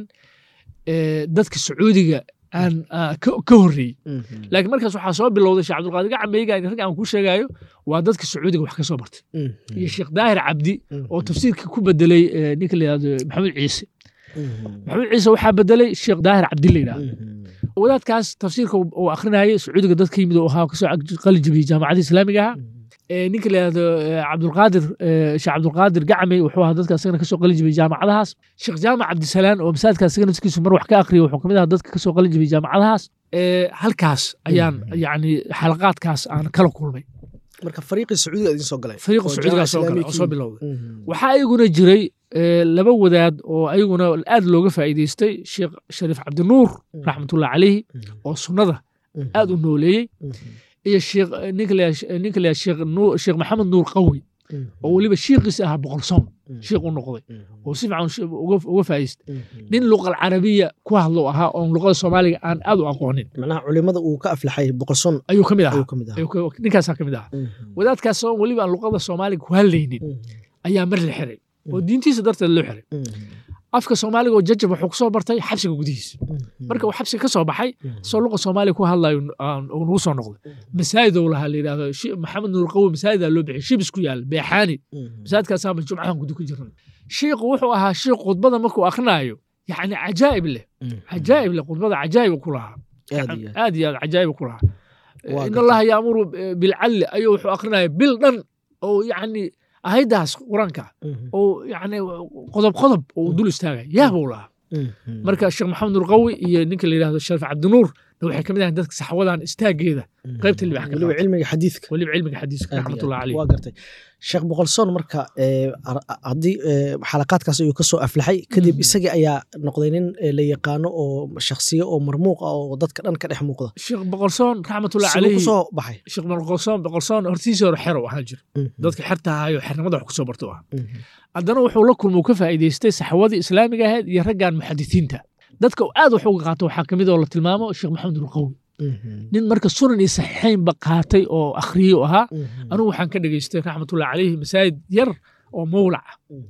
eh, dadka sacuudiga aan ah, ka ka horreeyey laakiin markaas waxaa soo bilowday sheekh cabdulqaadir gacbeyga rag aan ku sheegayo waa dadka sacuudiga wax ka soo bartay iyo sheekh daahir cabdi oo tafsiirka ku bedelay eh, ninka la yidhahdo maxamuud ciise maxamuud ciise waxaa bedelay sheekh daahir cabdi la yidhahdo wadaadkaas tafsiirka uu uu akhrinayay sacuudiga dadka yimid oo ahaa kasoo qalin jabiyey jaamacadda islaamiga ahaa ee ninka la yidhahdo eh, cabdulqaadir eh, sheekh cabdulqaadir gacmey wuxuu ahaa dadka asagana kasoo qalin jabiyey jaamacadahaas sheekh jaamac cabdisalaan oo masaajidka asagana naftigiisu mar wax ka akhriya wuxuu kamid ahaa dadka kasoo qalin jabiyey jaamacadahaas Eh, halkaas ayaan yani xalaqaadkaas aan kala kulmay marka fariiqii sacuudiga idin soo galay fariiqa oo sacuudigaa soo jaamaca galay oo soo islaamiga bilowday Mhm. waxaa ayaguna jiray eh, laba wadaad oo ayaguna aad looga faa'iidaystay sheekh shariif cabdinuur raxmatullahi calayhi oo sunnada Mhm. aad u nooleeyey Mhm. iyo sheekh ninka la yidhahdo- ninka la yidhahdo sheekh Nuur- sheekh maxamed nuur qawi Mhm. oo weliba shiiqiisa ahaa boqolsoon Mhm. shiiq u noqday Mhm. oo si fiican shi- uga uga faa'iidaystay Mhm. nin luqal carabiya ku hadlo ahaa oon luqada soomaaliga aan aad u aqoonin macnaha culimada uu ka aflaxay boqolson ayuu ka mid ayuu ahaa ka mid ahaa Ayuu ka- ninkaasaa ka mid ahaa Mhm. wadaadkaas oo weliba aan luqada soomaaliga ku hadlaynin Mhm. ayaa mar la xiray oo diintiisa darteed loo xiray Mhm. afka soomaaliga oo jajab wuxuu ku soo bartay xabsiga gudihiisa Mhm. marka uu xabsiga ka soo baxay Mhm. soo luqa soomaaliga ku hadlayo aan- uu nagu soo noqday masaajid ou lahaa la yidhahdo shi- maxamed nuur qawi masaajidaa loo bixiyay shibis ku yaal beexaani Mhm. masaajidkaasaama jumcahan gudu ku jiran shiiku wuxuu ahaa shiik khudbada markuu akrinaayo yacni cajaa'ib leh Mhm. cajaa'ib leh khudbada cajaa'ib ku lahaa aad iyo aad. aad iyo aad cajaa'ib ku lahaa Waa in gartay. allaha yaamuru bilcadli ayuu wuxuu akrinaya bil dhan oo yacni ahaydaas qur-aanka Mhm. oo yacni qodob qodob oo dul istaagaya yaa buu lahaa Mhm. marka sheekh maxamed nur qawi iyo ninka la yidhahdo sharif cabdinuur waxay ka mid ahayn dadka saxwadan istaageeda Mhm. qaybta libax ka weliba qaata. cilmiga xadiidka weliba cilmiga xadiiska Aad iyo raxmatullahi aad. caleyh waa gartay sheekh boqolsoon marka ee, ar- haddii ee, xalaqaadkaas ayuu kasoo aflaxay kadib Mhm. isagii ayaa noqday nin ee, la yaqaano oo shakhsiyo oo marmuuq ah oo dadka dhan ka dhex muuqda sheekh boqolsoon raxmatullahi siduu caleyhi kusoo baxay sheekh boqolsoon boqolsoon hortiisii hore xer u ahaan jir Mhm. dadka xerta ahaayo xernimada wax kusoo barto ah Mhm. haddana wuxuu la kulma uu ka faa'iidaystay saxwadii islaamiga ahayd iyo raggan muxadisiinta dadka uu aad wax uga qaato waxaa kamid oo la tilmaamo sheekh maxamed nur qawi Mhm. nin marka sunan iyo saxiixaynba qaatay oo akhriyey u ahaa Mhm. anigu waxaan ka dhegaystay raxmatullahi caleyhi masaajid yar oo mawlac ah Mhm.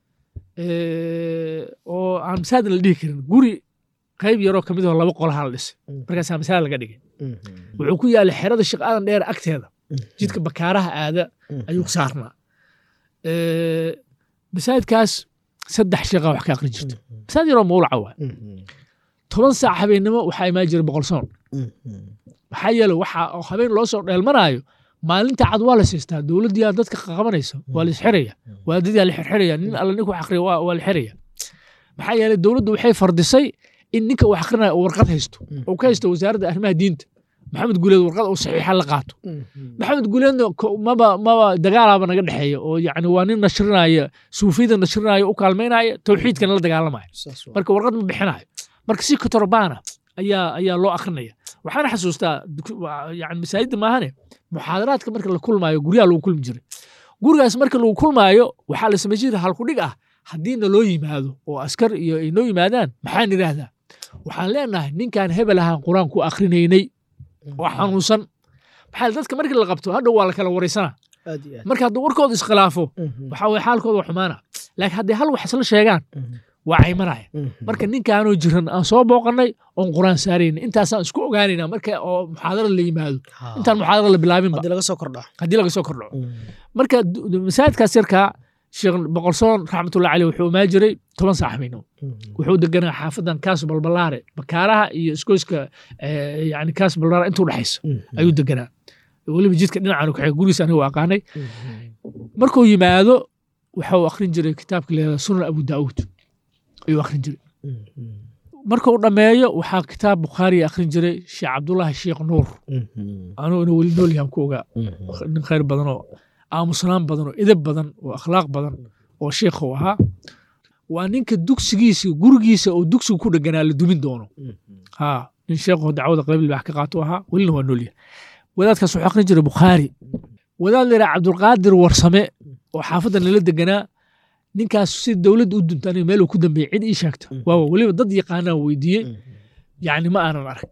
Eh, oo aan masaajid la dhihi karin guri qayb yaroo kamid oo laba qolaha la dhisay Mhm. markaasaa masaajid laga dhigay Mhm. wuxuu ku yaalay xerada sheekh aadan dheer agteeda Mhm. jidka bakaaraha aada Mhm. ayuu saarnaa Eh, masaajidkaas saddex sheekha wax ka aqrin jirta Mhm. masaajid yaroo mawlaca waa Mhm. toban saac habeennimo waxaa imaan jiray boqol soon Mhm. maxaa yeele waxa oo habeen loo soo dheelmanaayo maalinta cad waa la siistaa dowladdiyaa dadka qabanaysa waa la isxiraya waadadiyaa la xirxiraya nin alla ninku wax akhriya waa waa la xiraya maxaa yeele dowladdu waxay fardisay in ninka wax akhrinaya uu warqad haysto uu ka haysto wasaaradda arrimaha diinta maxamed guuleed warqad uu saxiixa la qaato Mhm. maxamed guuleedna ko- maba maba dagaalaaba naga dhexeeya oo yacni waa nin nashrinaya suufiyada nashrinaya u kaalmaynaya towxiidkana la dagaalamaya Saas waa. marka warqad ma bixinayo marka si kotorbaana ayaa ayaa loo akrinaya waxaana xasuustaa duk- waa- yani masaajidda maahane muxaadaraadka marka la kulmaayo guryaha lagu kulmi jiray gurigaas marka lagu kulmaayo waxaa la samay jiray halkudhig ah haddii naloo yimaado oo askar iyo ay noo yimaadaan maxaan idhaahdaa waxaan leenahay ninkaan hebel ahaan qur-aan ku akrinaynay oo xanuunsan maxaa yeele dadka markii la qabto hadhow waa la kala waraysanaa aad iyo aad. marka hadduu warkooda iskhilaafo Mhm. waxaa weye xaalkooda waa xumaana laakiin hadday hal wax isla sheegaan Mhm. waa caymanaya Mhm. marka ninkaanoo jiran aan soo booqanay oon quraan saarayna intaasaan isku ogaanayna marka oo muxaadara la yimaado Ha. intaan muxaadara la bilaabinba haddii laga soo kordha haddii laga soo kordho Mhm. marka du- du- masaajidkaas yarkaa sheekh boqolsoon raxmatullahi caleyh wuxuu imaan jiray toban saax habeenimo Mhm. wuxuu deganaa xaafadan kaas balbalaare bakaaraha iyo iskoyska eh, yani kaas balbalaare intuu dhexaysa Mhm. ayuu deganaa weliba jidka dhinacan kaxee gurigiis aniga waa aqaanay Mhm. markuu yimaado waxau akhrin jiray kitaabka leedaha sunan abu daauud ayuu akhrin jiray markuu dhammeeyo waxaa kitaab bukhaari akhrin jiray sheekh cabdullaahi sheekh nuur anuu ina weli nool yahan ku ogaa nin khayr badan oo aamusnaan badan oo edab badan oo akhlaaq badan oo sheekh uu ahaa waa ninka dugsigiisa gurigiisa oo dugsigu ku dheganaa la dumin doono ha nin sheekho dacwada qayb libaax ka qaato ahaa welina waa noolyahay wadaadkaas wuxuu akhrin jiray bukhaari wadaad la yidhaha cabdulqaadir warsame oo xaafadda nala deganaa ninkaas si dowladda u dunta aniga meel uu ku dambeeyey cid ii sheegta waawa weliba dad yaqaanaa weydiiyey yacni ma aanan arag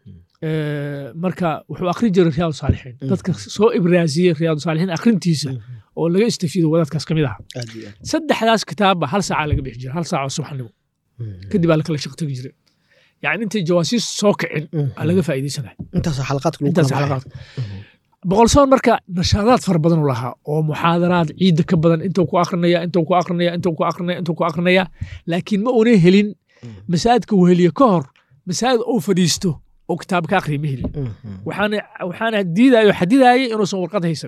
marka wuxuu akhrin jiray riyaadu saalixiin dadka soo ibraasiyey riyaadu saalixiin akhrintiisa oo laga istafiido wadaadkaas ka mid aha saddexdaas kitaabba hal saacaa laga bixi jiray hal saac oo subaxnimo kadib aa lakala shaq tegi jiray yani intay jawaasiis soo kicin aa laga faa'iidaysanaya intaas xalaqaadka lagu intaas kala xalaqaad boqolsoon marka nashaadaad fara badan u lahaa oo muxaadaraad ciidda ka badan intuu ku akrinaya intuu ku akrinaya intuu ku akrinaya intuu ku akrinaya laakiin ma una helin masaajidka uu heliye ka hor masaajid uu fadhiisto oo kitaab ka akriya ma helin waxaana waxaana diidayo xadidaayay inuusan warqad haysan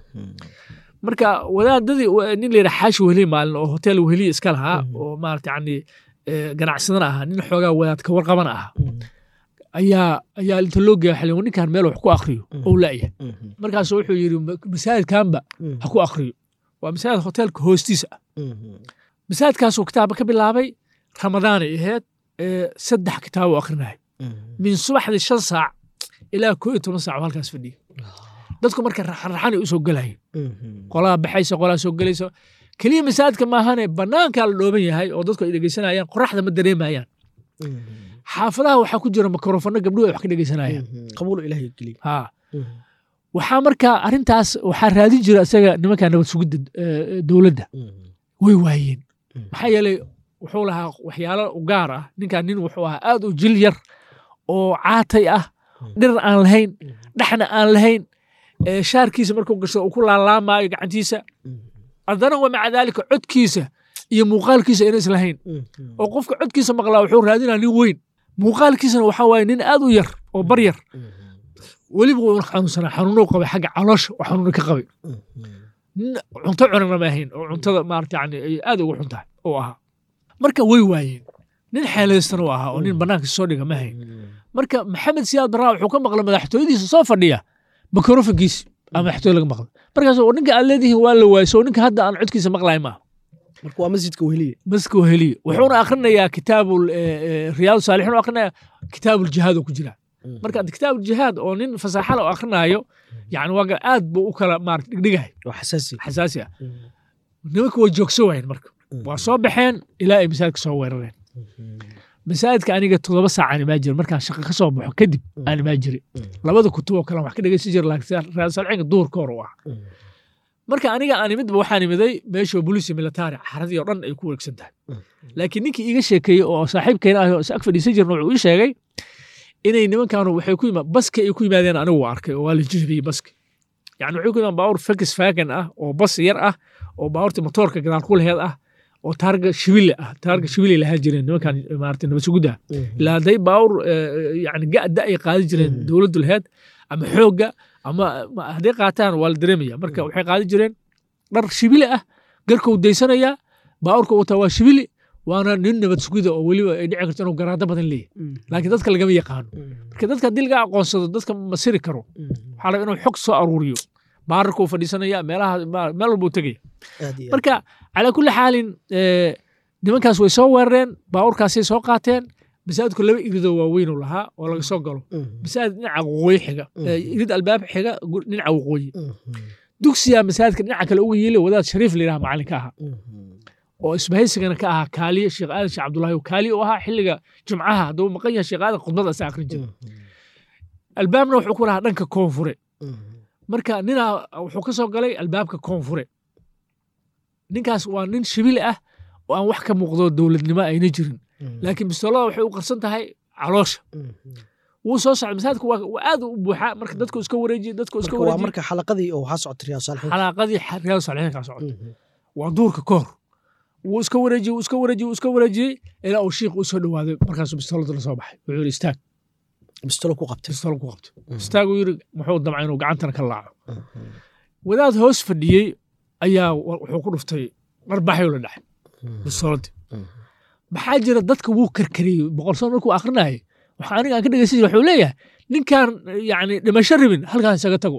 marka wadaadadii nin la yidhaha xaashi weheliye maalin oo hotel weheliye iska lahaa oo maarata yani ganacsadana ahaa nin xoogaa wadaadka warqabana ahaa ayaa ayaa inta loo geeya xilin ninkan meel wax ku akriyo ou la'yahay markaasu wuxuu yidhi masaajidkanba ha ku akriyo waa masaajid hotelka hoostiisa ah masaajidkaasuu kitaaba ka bilaabay ramadaanay ahayd saddex kitaab u akrinaya min subaxdii shan saac ilaa koo iyo toban saac oo halkaas fadhiya dadku marka raxanraxanay u soo gelayeen qolaa baxaysa qolaa soo gelaysa keliya masaajidka maahane bannaankaa la dhooban yahay oo dadku ay dhegeysanayaan qoraxda ma dareemayaan xaafadaha waxaa ku jira mikrofano gabdhuhu ay wax ka dhegeysanayaan qabuul ilaahay geliy ha waxaa marka arrintaas waxaa raadin jira isaga nimanka nabad sugidda dowladda way waayeen maxaa yeelay wuxuu lahaa waxyaalo u gaar ah ninkan nin wuxuu ahaa aad u jil yar oo caatay ah dhirar aan lahayn dhexna aan lahayn shaarkiisa markuu gasho uu ku laalaamaayo gacantiisa haddana wa maca daalika codkiisa iyo muuqaalkiisa ayna islahayn oo qofka codkiisa maqlaa wuxuu raadinaa nin weyn muuqaalkiisana waxaa waaye nin aad u yar oo bar yar weliba wuuna xanuunsanaa xanuunou qabay xagga caloosha oo xanuuna ka qabay nin cunto cunana ma ahayn oo cuntada maarata yani ay aad ugu xun tahay oo ahaa marka way waayeen nin xeelaystana u ahaa oo nin bannaanka soo dhiga ma ahayn marka maxamed siyaad barraa wuxuu ka maqlay madaxtooyadiisa soo fadhiya mikrofonkiisi ama madaxtooy laga maqlay markaas ninka aad leedihiin waa la waayso ninka hadda aan codkiisa maqlay maaha marka waa masjidka weheliye masjidka weheliye wuxuuna akrinayaa kitaabu riyaadu saalixiin u akrinaya kitaabu ljihaad oo ku jira marka kitaabu ljihaad oo nin fasaaxala oo akrinaayo yani waa aad buu u kala maarata dhigdhigahay waa xasaasi xasaasi ah nimanka way joogso waayeen marka waa soo baxeen ilaa ay masaajidka soo weerareen masaajidka aniga toddoba saac aan imaa jira markaan shaqo ka soo baxo kadib aan imaa jiri labada kutub oo kale wax ka dhegeysan jira laakiin riyaadu saalixiinka duurka hor u ah marka aniga aan imidba waxaan imiday meesha bolisi militari xaradii oo dhan ay ku wareegsan tahay laakiin ninkii iiga sheekeeyey oo saaxiibkeena ah oo is ag fadhiisan jirna wuxuu ii sheegay inay nimankaanu waxay ku yimaa baska ay ku yimaadeen anigu waa arkay oo waa la jihbiyey baska yani waxay ku yimaan baawur fakis fagan ah oo bas yar ah oo baawurta motoorka gadaal ku laheed ah oo taarga shibile ah taarga shibile lahaa jireen nimankan maarata nabad sugudda ilaa hadday baawur yani ga'da ay qaadi jireen dowladdu laheed ama xoogga ama hadday qaataan waa la dareemaya marka waxay qaadi jireen dhar shibile ah garkuu daysanayaa baawurka wataa waa shibili waana nin nabad sugida oo weliba ay dhici karto inuu garaado badan leeyahy laakiin dadka lagama yaqaano marka dadka haddii laga aqoonsado dadka ma siri karo waxaa laga inuu xog soo aruuriyo baararkuu fadhiisanaya meelaha meel walbuu tegaya marka calaa kulli xaalin nimankaas way soo weerareen baawurkaasay soo qaateen masaajidku laba iridoo waaweynuu lahaa oo laga soo galo masaajid dhinaca waqooyi xiga irid albaab xiga dhinaca waqooyi dugsiyaa masaajidka dhinaca kale uga yiili wadaad shariif la yidhaha macalinka ahaa oo isbahaysigana ka ahaa kaaliye sheekh aadan sheekh cabdullaahi oo kaaliye u ahaa xilliga jumcaha hadduu maqan yahay sheekh aadan khudbada asa akhrin jira albaabna wuxuu ku lahaa dhanka koonfure marka ninaa wuxuu ka soo galay albaabka koonfure ninkaas waa nin shibili ah oo aan wax ka muuqdo dowladnimo ayna jirin laakiin bistoolada waxay u qarsan tahay caloosha wuu soo socday masaajidku waa aad u buuxaa marka dadku iska wareejiye dadku iska waa wareejiye marka xalaqadii oo waxaa socota riyaad saalixiin xalaaqadii riyaadu saalixiin kaa socota waa duurka ka hor wuu iska wareejiyey wuu iska wareejiyey wuu iska wareejiyey ilaa uu shiikh u soo dhowaaday markaasuu bistoolada la soo baxay wuxuu yidhi istaag bistolo ku qabtay bistool ku qabtay istaaguu yidhi muxuu damcay inuu gacantana ka laaco wadaad hoos fadhiyey ayaa wuxuu ku dhuftay dharbaxyuu la dhacay bistooladii maxaa jira dadka wuu karkariyey boqol sano markuu akrinayay waxa aniga aan ka dhegeysan jira wuxuu leeyahay ninkaan yani dhimasho rabin halkaas isaga tago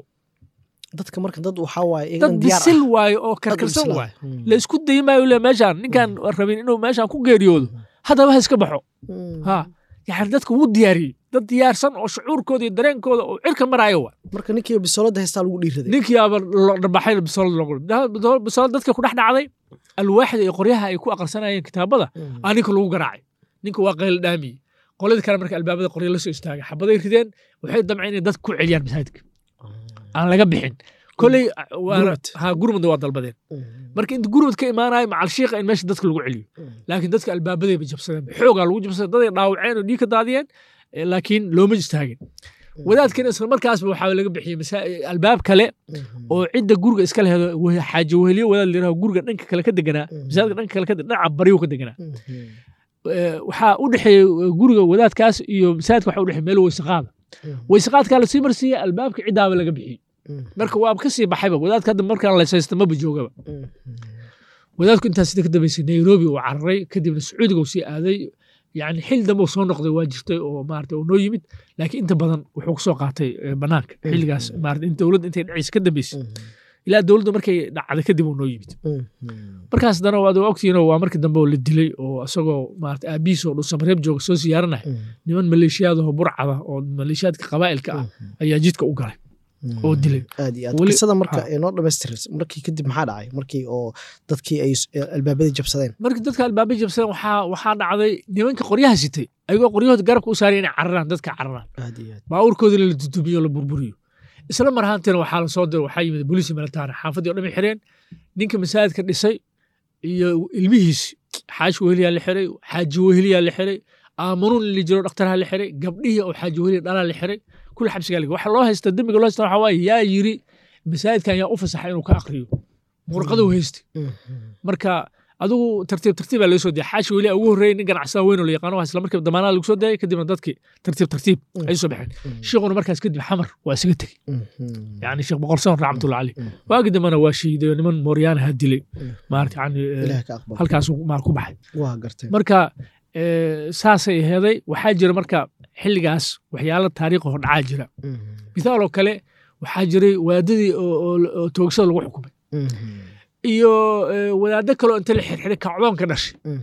dadka marka dad waxaa waaye dad iyagan diyaar bisil ah. waayo oo Dad karkarsan bisil ah. waayo Mm. la isku dayi maayo le meeshaan ninkaan rabin inuu meeshaan ku geeriyoodo haddaba ha iska baxo Mm. ha yani dadka wuu diyaariyey dad diyaarsan oo shucuurkooda iyo dareenkooda oo cirka maraayo wa marka ninkii bisolada haystaa lagu dhiiraday ninkii aba lo dhabaxay bisolad loogu bisolad dadka ku dhex dhacday alwaaxda iyo qoryaha ay ku aqrisanayeen kitaabada Mm. aa ninka lagu garaacay ninka waa qayl dhaamiyey qoladii kale marka albaabada qorya la soo istaagay xabaday rideen waxay damceen inay dadka ku celiyaan masaajidka aan laga bixin koley waana- Gurmad. ha gurmudna waa dalbadeen Mm. marka inta gurmud ka imaanayo macal shiiqa in meesha dadka lagu celiyo laakiin dadka albaabadayba jabsadeen xoogaa lagu jabsaday daday dhaawaceen oo dhiig ka daadiyeen eh, laakiin looma istaagin wadaadkana isla markaasba waxaa laga bixiyey masa- albaab kale Mm. oo cidda guriga iska lehedo weh- xaaji weheliyo wadaad layiraho guriga dhanka kale ka deganaa Mm. masaajidka dhanka kale ka de- dhinaca bariyu ka deganaa Mm. Eh, waxaa u dhexeeyey eh, guriga wadaadkaas iyo masaajidka waxaa u dhexeey meel weysaqaada Mm. weysaqaadkaa lasii marsiiyey albaabka ciddaaba laga bixiyey Mm. marka waaba ka sii baxayba wadaadka hadda markaan laysaysta maba joogaba Mm. wadaadku intaas sida ka dambeysay nairobi uu cararay kadibna sacuudiga uu sii aaday yani xil dambe uu soo noqday waa jirtay oo maarata uu noo yimid laakiin inta badan wuxuu kusoo qaatay eh, banaanka xilligaas maarata in dowladda intay dhacaysa ka dambeysay ilaa dowladda markay dhacday kadib uu noo yimid Mm. markaas dana waad ogtihiinoo waa markii dambe oo la dilay oo isagoo maarata aabihiis oo dhuusamareeb jooga soo siyaaranaya Mm. niman maleeshiyaadahoo burcada oo maleeshiyaadka qabaa'ilka ah ayaa jidka u galay oo dilay aad iyo aad Weli- qisada marka ha. ee noo dhamaystiraysa markii kadib maxaa dhacay markii oo dadkii ay s- ee albaabadii jabsadeen markii dadka albaabay jabsadeen waxaa waxaa dhacday nimanka qoryaha sitay ayagoo qoryahooda garabka u saaraya inay cararaan dadka cararaan aad iyo aad baabuurkoodina la dudumiyo la burburiyo isla mar ahaantiina waxaa la soo diray waxaa yimid booliisi militaari xaafadii oo dhan ay xireen ninka masaajidka dhisay iyo ilmihiisi xaashi weheliyaa la xiray xaaji weheliyaa la xiray aamanuun li jiro dhakhtarha la xiray gabdhihii oo xaaji weheliya dhalaa la xiray kul xabsigaa la waxa loo haysta dembiga loo haysta waxaa waaye yaa yiri masaajidkan yaa u fasaxa inuu ka aqriyo murqaduu haystay Mm. marka adigu tartiib tartiibaa laga soo dayay xaashi weli ugu horreeyay nin ganacsada weyn oo la yaqaano waa isla markiiba damaanada lagu soo dayay kadibna dadkii tartiib tartiib ay soo baxeen sheekhuna markaas kadib xamar waa isaga tegey Mm. yani sheekh boqor sawir raxmatullahi caleyh Mm. waagi dambena waa shiiday oo niman mooryaanaha dilay Mm. maarata yani eh, ilaah ka aqbal halkaasuu maar ku baxay waa gartay marka eh, saasay aheeday waxaa jira marka xilligaas waxyaalo taariikh oo dhacaa jira Mm. mithaal oo kale waxaa jiray waadadii oo- oo oo toogsada lagu xukumay Mm. iyo eh, wadaaddo kale oo inta la xirxiray kacdoonka dhashay Mm.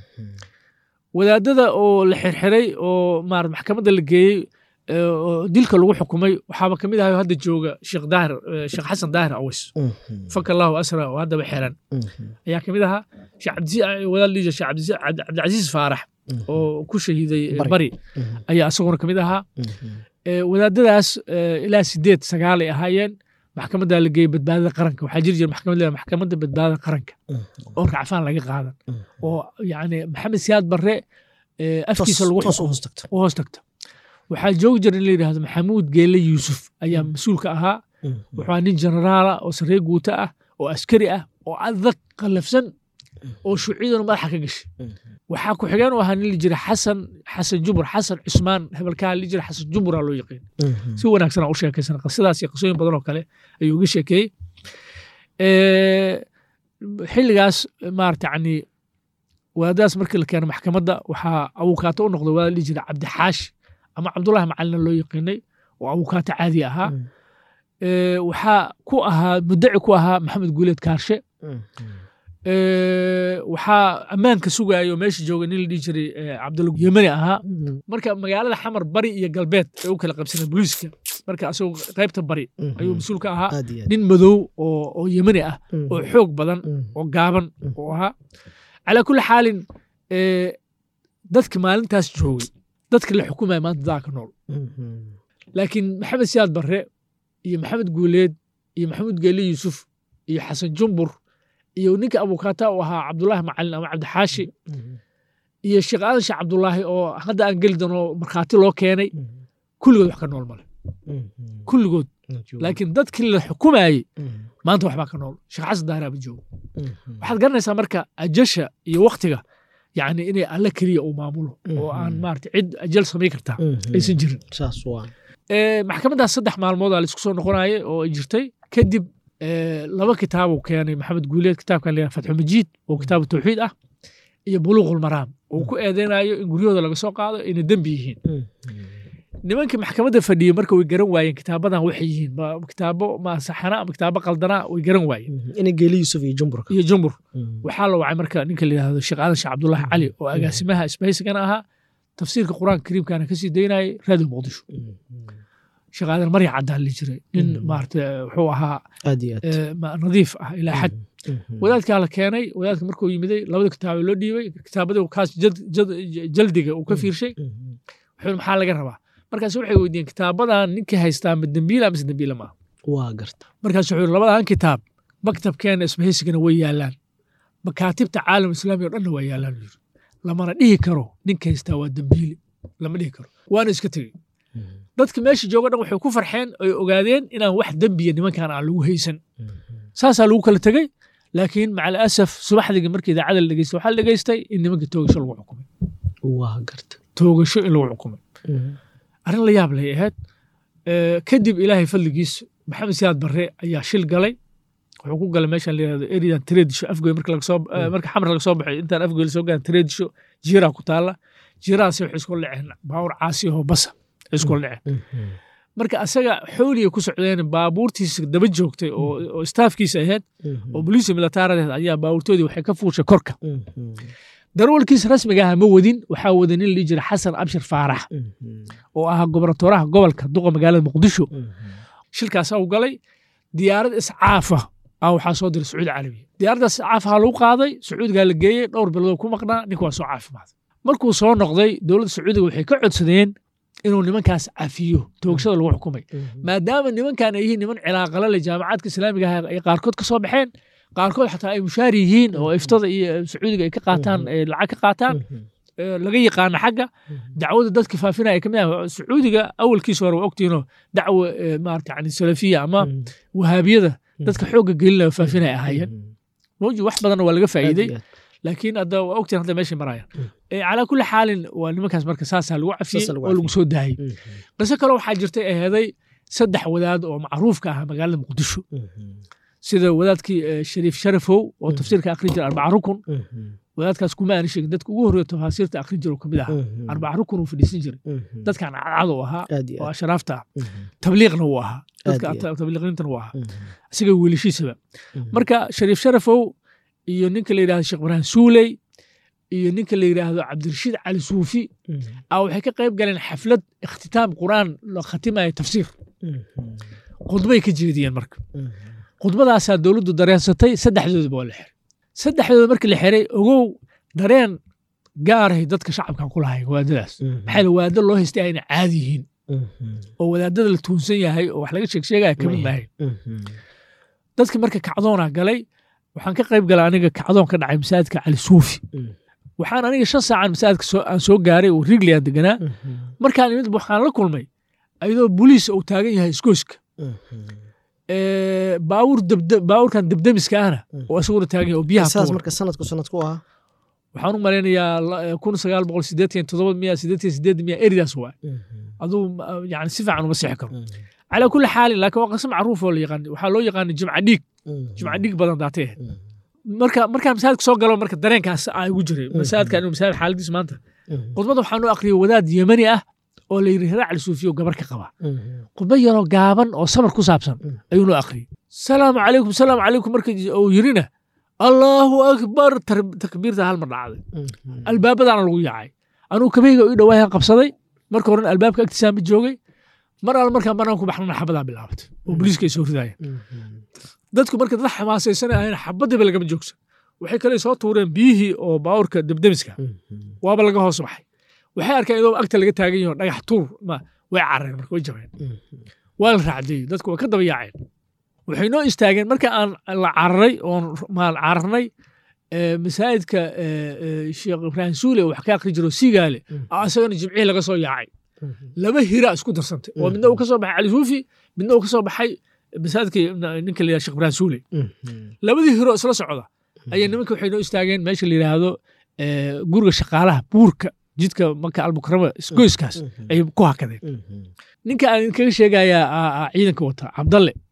wadaadada oo la xirxiray oo maarata maxkamadda la geeyey eh, oo dilka lagu xukumay waxaaba ka mid ahayo hadda jooga sheekh daahir eh, sheekh xasan daahir aways Mm. faka allahu asra oo haddaba xiran Mm. ayaa ka mid ahaa sheekh cabdisi wadaad liija sheekh cabdisi cabdi- cabdicasiis faarax Mm. oo ku shahiiday eh, Bari. bari Mm. ayaa isaguna ka mid ahaa Mm. Eh, wadaadadaas eh, ilaa sideed sagaal ay ahaayeen maxkamadda la geeyey badbaadada qaranka waxaa jiri jira maxkamad leedahay maxkamadda badbaadada qaranka Mm. oo racfaan laga qaadan Mm. oo yani maxamed siyaad barre eh, afkiisa Toos- lagu toos u xukumo hoos tagta u hoos tagta waxaa joogi jira in la yidhaahdo maxamuud geelle yuusuf ayaa mas-uulka ahaa Mm. wuxuu ahaa nin generaala oo sarreer guuta ah oo askari ah oo adag qallafsan oo shuuciyaduna madaxa ka gashay Mm. waxaa ku xigeen u ahaa nin la jira xasan xasan jubur xasan cusmaan hebelkaa la jira xasan juburaa loo yaqiin Mm. si wanaagsan aan u sheekaysan qisadaas iyo qisooyin badan oo kale ayuu uga sheekeeyey Eh, xilligaas maarata yani wadaadaas markii la keenay maxkamadda waxaa awukaato u noqday wadaad la jira cabdixaashi ama cabdullahi macalina loo yaqiinay oo awukaato caadi ahaa Mm. Eh, waxaa ku ahaa mudaci ku ahaa maxamed guuleed kaarshe Mm. Eh, waxaa ammaanka sugayo meesha jooga nin la dhihi jiray eh, cabdulla yemani ahaa Mm. marka magaalada xamar bari iyo galbeed ay u kala qabsaneen booliiska marka asagoo qaybta bari Mm. ayuu mas-uul ka ahaa aad iyo aad nin madow oo oo yemani ah Mm. oo xoog badan Mm. oo gaaban Mm. oo ahaa calaa kulli xaalin eh, dadka maalintaas joogay dadka la xukumaya maanta daa ka nool Mm. laakiin maxamed siyaad barre iyo maxamed guuleed iyo maxamuud geeli yuusuf iyo xasan jumbur iyo ninka abukaata u ahaa cabdullaahi macalin ama cabdixaashi Mm. iyo sheekh aadan sheekh cabdullaahi oo hadda aan geli doono markhaati loo keenay Mm. kulligood wax ka nool male Mm. kulligood laakiin dadkii la xukumayey Mm. maanta waxbaa ka nool sheekh xasan daahiraaba joogo Mm. waxaad garanaysaa marka ajasha iyo waktiga yani inay alle keliya uu maamulo oo aan Mhm. maarata cid ajal samayn kartaa Mm. aysan jirin saas waa Eh, maxkamaddaas saddex maalmood aa laisku soo noqonayay oo ay jirtay kadib eh, laba kitaab uu keenay maxamed guuleed kitaabkan la fatxu majiid oo kitaabu tawxiid ah iyo buluuqul maraam uu ku eedeynayo in guryahooda laga soo qaado inay dembi yihiin nimankii maxkamadda fadhiyey marka way garan waayeen kitaabadan waxay yihiin ma kitaabo ma saxana ama kitaabo qaldanaa way garan waayeen ina geeli yuusuf iyo jumburka iyo jumbur waxaa la wacay marka ninka la yidhahdo sheekh aadan sheekh cabdullaahi cali oo agaasimaha isbahaysigana ahaa tafsiirka qur-aanka kariimkana kasii daynayay raadiyo muqdisho sheekh aadan marya caddaan li jiray nin maarata wuxuu ahaa aad iyo aad eh, ma- nadiif ah ilaa xad wadaadkaa la keenay wadaadka markuu yimiday labada kitaabo loo dhiibay kitaabadii kaas jad- jad- jaldiga uu ka fiirshay wuxuu maxaa laga rabaa markaas waxay weydiiyeen kitaabadan ninkii haystaa ma dembiila mise dembiila maaha waa garta markaas wuxuu yidhi labadan kitaab maktabkeena isbahaysigana way yaalaan makaatibta caalam islaami oo dhanna waa yaalaan buu yidhi lamana dhihi karo ninka haystaa waa dembiile lama dhihi karo waana iska tegey dadka meesha jooga dhan waxay ku farxeen oy ogaadeen inaan wax dembiya nimankan aan lagu haysan saasaa lagu kala tegey laakiin maca alasaf subaxdigi markii idaacada la dhegeystay waxaa la dhegeystay in nimanka toogasho lagu xukumay waa garta toogasho in lagu xukumay arrin la yaab lay ahayd Eh, kadib ilaahay fadligiis maxamed siyaad barre ayaa shil galay wuxuu ku galay meeshan la yihahdo eridan tareedisho afgoy marka laga soo eh, marka xamar laga soo baxay intaan afgoy lasoo gaarin tareedisho jiiraa ku taalla jiirahaasi waxay isku dhaceen baawur caasi oo basa ay isku dhaceen marka asaga xooliya ku socdeen baabuurtiisa daba joogtay oo oo staafkiisa ahayd oo boliisi militaaradeed ayaa baabuurtoodii waxay ka fuushay korka darwalkiisa rasmiga ah ma wadin waxaa wada nin la jira xasan abshir faarax oo ahaa gobernatoraha gobolka duqa magaalada muqdisho shilkaasaa u galay diyaarad iscaafa ah waxaa soo diray sacuudi carabiya diyaaraddaas iscaafaha lagu qaaday sacuudigaa la geeyey dhowr bilood ku maqnaa ninka waa soo caafimaaday markuu soo noqday dowladda sacuudiga waxay ka codsadeen inuu nimankaas cafiyo toogashada lagu xukumay maadaama nimankan ay yihiin niman cilaaqala leh jaamacaadka islaamiga ah ay qaarkood ka soo baxeen qaarkood xataa ay mushaar yihiin oo iftada iyo sacuudiga ay ka qaataan eh, lacag ka qaataan eh, laga yaqaana xagga dacwada dadka faafinaya ay ka mid ah sacuudiga awalkiisa hore waa ogtihiinoo dacwo eh, maarata yani salafiya ama wahaabiyada dadka xoogga gelinaya faafinaya ahaayeen mawji wax badanna waa laga faa'iiday laakiin hadda waa ogtihin hadda meeshay marayaan Eh, calaa kulli xaalin waa nimankaas marka saasaa lagu cafiyey Saasaa lagu oo lagu cafiyey. soo daayey qiso kale waxaa jirtay aheeday saddex wadaad oo macruufka ah magaalada muqdisho sida wadaadkii eh, shariif sharafow oo tafsiirka akhrin jira arbaca rukun wadaadkaas kuma aani sheegin dadka ugu horreeya tafaasiirta akhrin jira oo kamid ahaa arbaca rukun uu fadhiisan jiray dadkan cadcad uu ahaa aad iyo oo aad ashraafta ah tabliiqna wuu ahaa dadka Aad iyo ta- tabliiqniintana wuu ahaa isaga wiilashiisaba marka shariif sharafow iyo ninka la yidhahdo sheekh ibraahim suuley iyo ninka la yidhaahdo cabdirashiid cali suufi a waxay ka qayb galeen xaflad ikhtitaam qur'aan la khatimayo tafsiir khudbay ka jeediyeen marka khudbadaasaa dowladdu dareensatay saddexdoodaba waa la xiray saddexdooda markii la xiray ogow dareen gaarahay dadka shacabkan ku lahayn waadadaas maxaa la waado loo haystay ayna caadi yihiin oo wadaadada la tuunsan yahay oo wax laga sheeg sheegaya kamid maahayn dadki marka kacdoonaa galay waxaan ka qayb galay aniga kacdoon ka dhacay masaajidka cali suufi waxaan aniga shan saacan masaajidka soo- aan soo gaaray oo rigli aan deganaa markaan imid waxaan la kulmay ayadoo boliis uu taagan yahay iskooska Eh, baawur dabda- baawurkan debdemiska ahna oo isaguna taagan yahay oo biyaha saas tuura. marka sanadku sanadku ahaa waxaan u malaynayaa la- eh, kun sagaal boqol sideetan todoba miya sideetan sideed miya eridaas waa aduu ma- yani si fiican uma sixi karo calaa kulli xaalin laakiin waa qiso macruuf oo la yaqaan waxaa loo yaqaana jimca dhiig jimca dhiig badan daatay ahayd marka markaan masaajidka soo galo marka dareenkaas aa igu jiray masaajidka anigu masaajid xaaladiis maanta khudbadda waxaan u aqriyay wadaad yemani ah oo la yidhi raac suufiyo gabar ka qaba khudbad yaroo gaaban oo samar ku saabsan ayuu noo aqriyay salaamu calaykum salaamu calaykum marka uu yirina allaahu akbar tar- takbiirta hal mar dhacday albaabadaana lagu yaacay anugu kabeyga ii dhawaayan qabsaday marka horena albaabka agtiisaan ma joogay mar al markaan banaan ku baxnana xabadaa bilaabatay oo booliiska ay soo ridayeen dadku marka dad xamaasaysan ahayn xabadiba lagama joogsan waxay kale soo tuureen biyihii oo baawurka debdemiska waaba laga hoos baxay waxay arkeen idoo agta laga taagan yaho dhagax tuur ma way carareen marka way jabeen waa la raacdeeyey dadku way ka daba yaaceen waxay noo istaageen marka aan la cararay oon maan cararnay eh, masaajidka eh, eh, sheekh ibraahim suule oo wax ka aqri jiro sigaale aa isagana jimcihii laga soo yaacay laba hira isku darsantay oo midna uu ka soo baxay cali suufi midna uu ka soo baxay masaajidka ninka la yidhahdo sheekh ibraahim suule labadii hiro isla socda ayaa nimanka waxay noo istaageen meesha la yidhaahdo eh, guriga shaqaalaha buurka jidka maka almukarama isgoyskaas ayay ku hakadeen ninka aan idinkaga sheegayaa aa- aa ciidanka wata cabdalle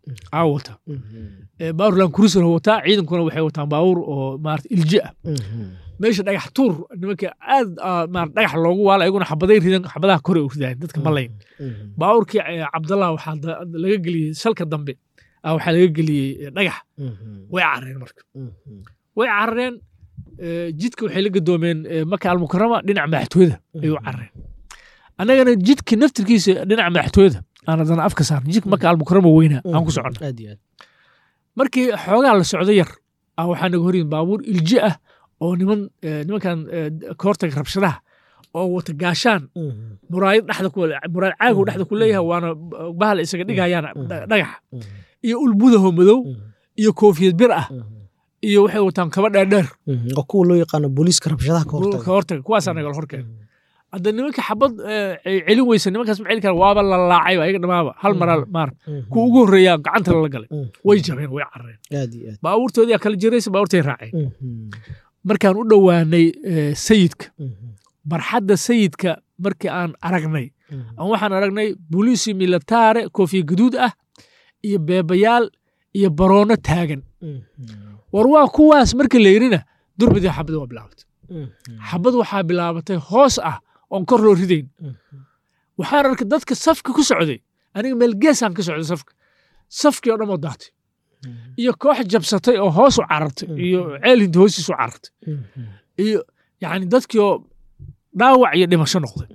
aa wata baabuur laankurusar wataa ciidankuna waxay wataan baabuur oo maarata ilji ah meesha dhagax tuur nimanka aad maarata dhagax loogu waala ayaguna xabaday ridan xabadaha kore u ridaan dadka malayn baabuurkii cabdallah waxaa laga geliyey salka dambe waxaa laga geliyey dhagax way carareen marka way carareen jidka waxay la gadoomeen maka almukarama dhinaca madaxtooyada ayuu carareen annagana jidka naftirkiisa dhinaca madaxtooyada aan adana afka saarna jidka maka almukarama weynaa aan ku soconna markii xoogaa la socdo yar waxaa naga horyin baabuur ilji ah oo niman nimankan kahortaga rabshadaha oo wata gaashaan muraayad dhexda ku muraayad caagow dhexda ku leeyahay waana bahal isaga dhigayaan dhagaxa iyo ulbudaho madow iyo koofiyad bir ah iyo waxay wataan kaba dheerdheer oo kuwa loo yaqaano booliiska rabshadaha ka hortaga kuwaasaa nagala horkeen hadda nimanka xabad celin weysa nimankaas ma celin kara waaba la laacay ayaga dhamaaba hal maraa maar kuwa ugu horreeyaa gacanta lala galay way jabeen way carareen baabuurtoodii kala jiraysa baabuurtay raaceen markaan u dhowaanay sayidka barxadda sayidka markii aan aragnay aan waxaan aragnay boliisi militaare koofiya gaduud ah iyo beebayaal iyo baroono taagan war waa kuwaas marka la yirina durbidii xabad waa bilaabatay xabad waxaa bilaabatay hoos ah oon kor loo ridayn waxaan arkay dadka safka ku socday aniga meel geesaan ka socday safka safkii oo dhan oo daatay iyo koox jabsatay oo hoos u carartay iyo ceel hinta hoostiis u carartay iyo yani dadkii oo dhaawac iyo dhimasho noqday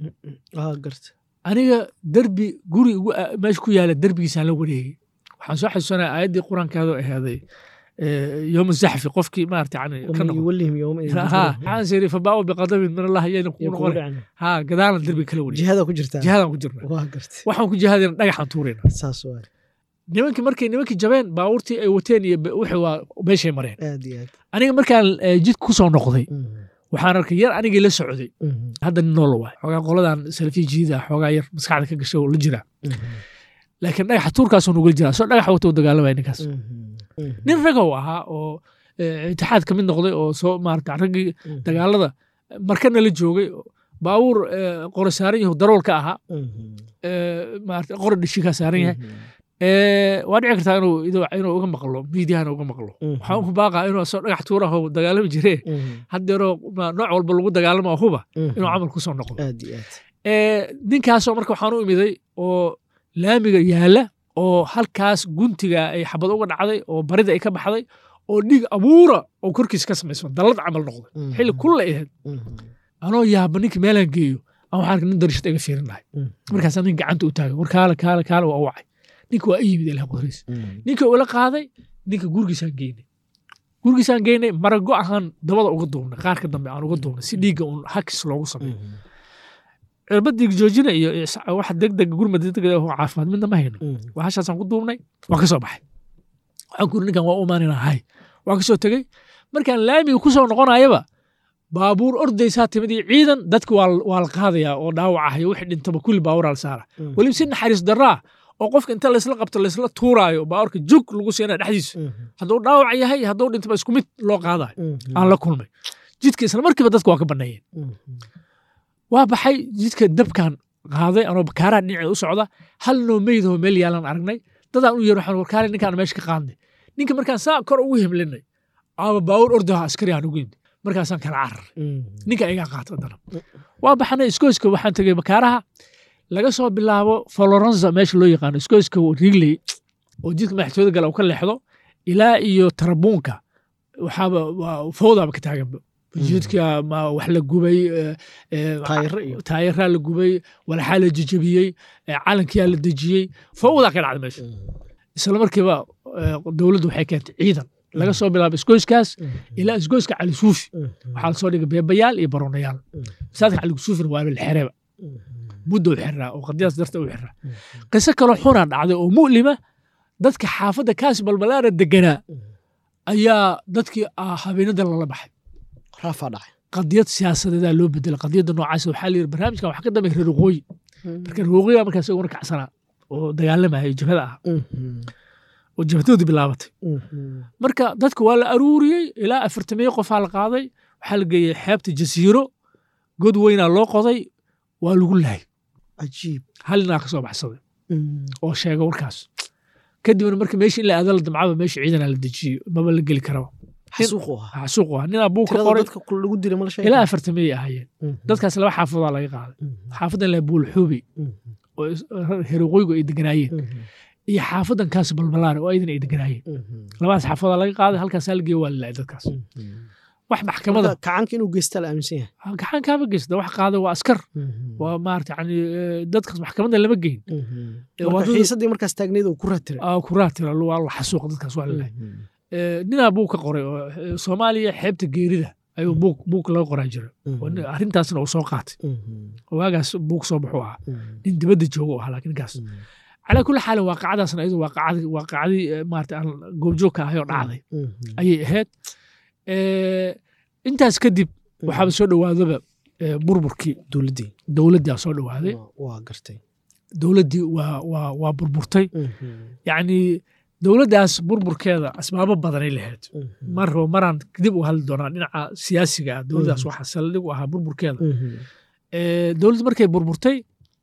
aniga derbi guri meesha ku yaala derbigiisaan la wareegay waxaan soo xasuusanaya aayaddii qur-aankaadoo ahaaday يوم الزحف قفكي ما يعني يوليهم يومئذ ها waxaan siri fabaawo biqadabin min allah ayayna ku noqon ha gadaalna derbi kala wari jihada ku jirtaa jihadaan ku jirna waa gartay waxaan ku jihadayna dhagaxaan tuurayna saas waay nimankii markay nimankii jabeen baabuurtii ay wateen iyo wixii waa meeshay mareen aad iyo aad aniga markaan jidka ku soo noqday waxaan arkay yar anigii la socday hadda nin noola waay xoogaa qoladan salafiya jiida xoogaa yar maskaxda ka gashay oo la jira laakiin dhagaxa tuurkaasoo nugula jiraa soo dhagax wata u dagaalamaya ninkaas nin ragow ahaa oo itixaad ka mid noqday oo soo maarata raggii dagaalada markana la joogay baabuur qore saaran yahu darool ka ahaa maarata qore dhishikaa saaran yahay waa dhici kartaa inuu inuu uga maqlo miidiyahana uga maqlo waxaan ku baaqaa inuu asoo dhagax tuuraho dagaalami jiree haddeeroo nooc walba lagu dagaalama huba inuu camal ku soo noqdo ninkaasoo marka waxaan u imiday oo laamiga yaala oo halkaas guntiga ay xabad uga dhacday oo barida ay ka baxday oo dhiig abuura oo korkiisa ka samaysma dallad camal noqday xilli kulla ahayd anoo yaaba ninka meelaan geeyo aan waxaan arka nin darishad iga fiirin lahay markaasaan nin gacanta u taagay war kaale kaale kaale waa wacay ninka waa i yimid ilaah qudriis ninka ula qaaday ninka gurigiisaan geynay gurigiisaan geynay marago ahaan dabada uga duubnay qaarka dambe aan uga duubnay si dhiigga uun hakis loogu sameeyo cirbadii joojina iyo wax degdeg gurma degdeg oo caafimaad midna ma hayno waxaashaasaan ku duubnay waan ka soo baxay waxaan ku ninkan waa u imaanina hay waan ka soo tegey markaan laamiga ku soo noqonayaba baabuur ordaysaa timid iyo ciidan dadka waa la qaadayaa oo dhaawacahayo wixii dhintaba kulli baabuuraa la saara weliba si naxariis daraa oo qofka inta laysla qabto laysla tuuraayo baabuurka jug lagu siinaya dhexdiisa hadduu dhaawac yahay hadduu dhintaba isku mid loo qaadayo aan la kulmay jidka isla markiiba dadka waa ka banneeyeen waa baxay jidka dabkan qaaday anoo bakaaraha dhinaceeda u socda hal noo meydahoo meel yaalan aragnay dadaan u yeer waxaan warkaale ninkaan meesha ka qaadnay ninka markaan saa kor ugu himlinay ama baawur ordaha askari aan ugu yimid markaasaan kala cararay ninka igaa qaata haddana waa baxnay iskooyska waxaan tegey bakaaraha laga soo bilaabo florenza meesha loo yaqaano iskooyska rigley oo jidka madaxtooyada gala uu ka leexdo ilaa iyo tarabuunka waxaaba fowdaaba ka taaganba jidka wax la gubay taayaraa la gubay walaxaa la jejebiyey calankiyaa la dejiyey fowdaa ka dhacda meesha isla markiiba dowladdu waxay keentay ciidan laga soo bilaabo isgoyskaas ilaa isgoyska cali suufi waxaa lasoo dhigay beebayaal iyo baronayaal masaadka cali suufina waaba la xereba muddo u xiraa oo qadiyaas darta u xiraa qiso kaloo xunaa dhacday oo mu'lima dadka xaafadda kaas balbalaara deganaa ayaa dadkii habeenada lala baxay raafaa dhacay qadiyad siyaasadeedaa loo bedelay qadiyadda noocaas waxaa la yidhi barnaamijkan waxaa ka dambeeya reer waqooyi marka reer waqooyi baa markaas iguna kacsanaa oo dagaalamaya jabhada ah oo jabhadoodii bilaabatay marka dadka waa la aruuriyey ilaa afartamiyo qofaa la qaaday waxaa la geeyey xeebta jasiiro god weynaa loo qoday waa lagu lahay cajiib hal ninaa ka soo baxsaday oo sheega warkaas kadibna marka meesha in la aado la damcaba meesha ciidana la dejiyo maba la geli karaba xasuuq u ahaa xasuuq waa ninaa buu ka tirada qoray dadka ku- lagu dilay ma la sheegay ilaa afartamay ahaayeen Mhm. dadkaas laba xaafadaa laga qaaday Mhm. xaafadan la buulxubi Mhm. oo is- heroqoygu ay deganaayeen Mhm. iyo xaafadan kaas balbalaare oo aydan ay deganaayeen Mhm. labadaas xaafadaa laga qaaday halkaasaa la geeyo waa la laayay dadkaas Mhm. wax maxkamada Marka kacaanka inuu geystaa la aaminsan yahay gacan kaama geysta wax qaada waa askar Mhm. waa maarata yani eh, dadkaas maxkamadda lama geyn Mhm. Eh, Marka waa dad- xiisadii markaas taagneyd oo ku raatiray aa kuraatira waa la xasuuqa dadkaas waa la laayay Eh, ninaa buug ka qoray oo eh, soomaaliya xeebta geerida ayuu buug buug laga qoraa jira oo nin- arrintaasna uu soo qaatay oo waagaas buug soo baxuu ahaa nin dibadda jooga u ahaa laakiin ninkaas calaa kulli xaalin waaqacadaasna iyadu waaqacadii waaqacadii eh, maarata aan goobjoog ka ahay oo dhacday ayay ahayd Eh, intaas kadib waxaaba soo dhowaadaba eh, burburkii dowladdii dowladdaa soo dhowaaday Waa- waa gartay dowladdii waa waa waa burburtay yacni dowladdaas burburkeeda asbaabo badanay lahayd mar rabo maraan dib u hadli doonaa dhinaca siyaasiga ah dowladdaas Mhm. waxaa saldhig u ahaa burburkeeda Eh, dowladdu markay burburtay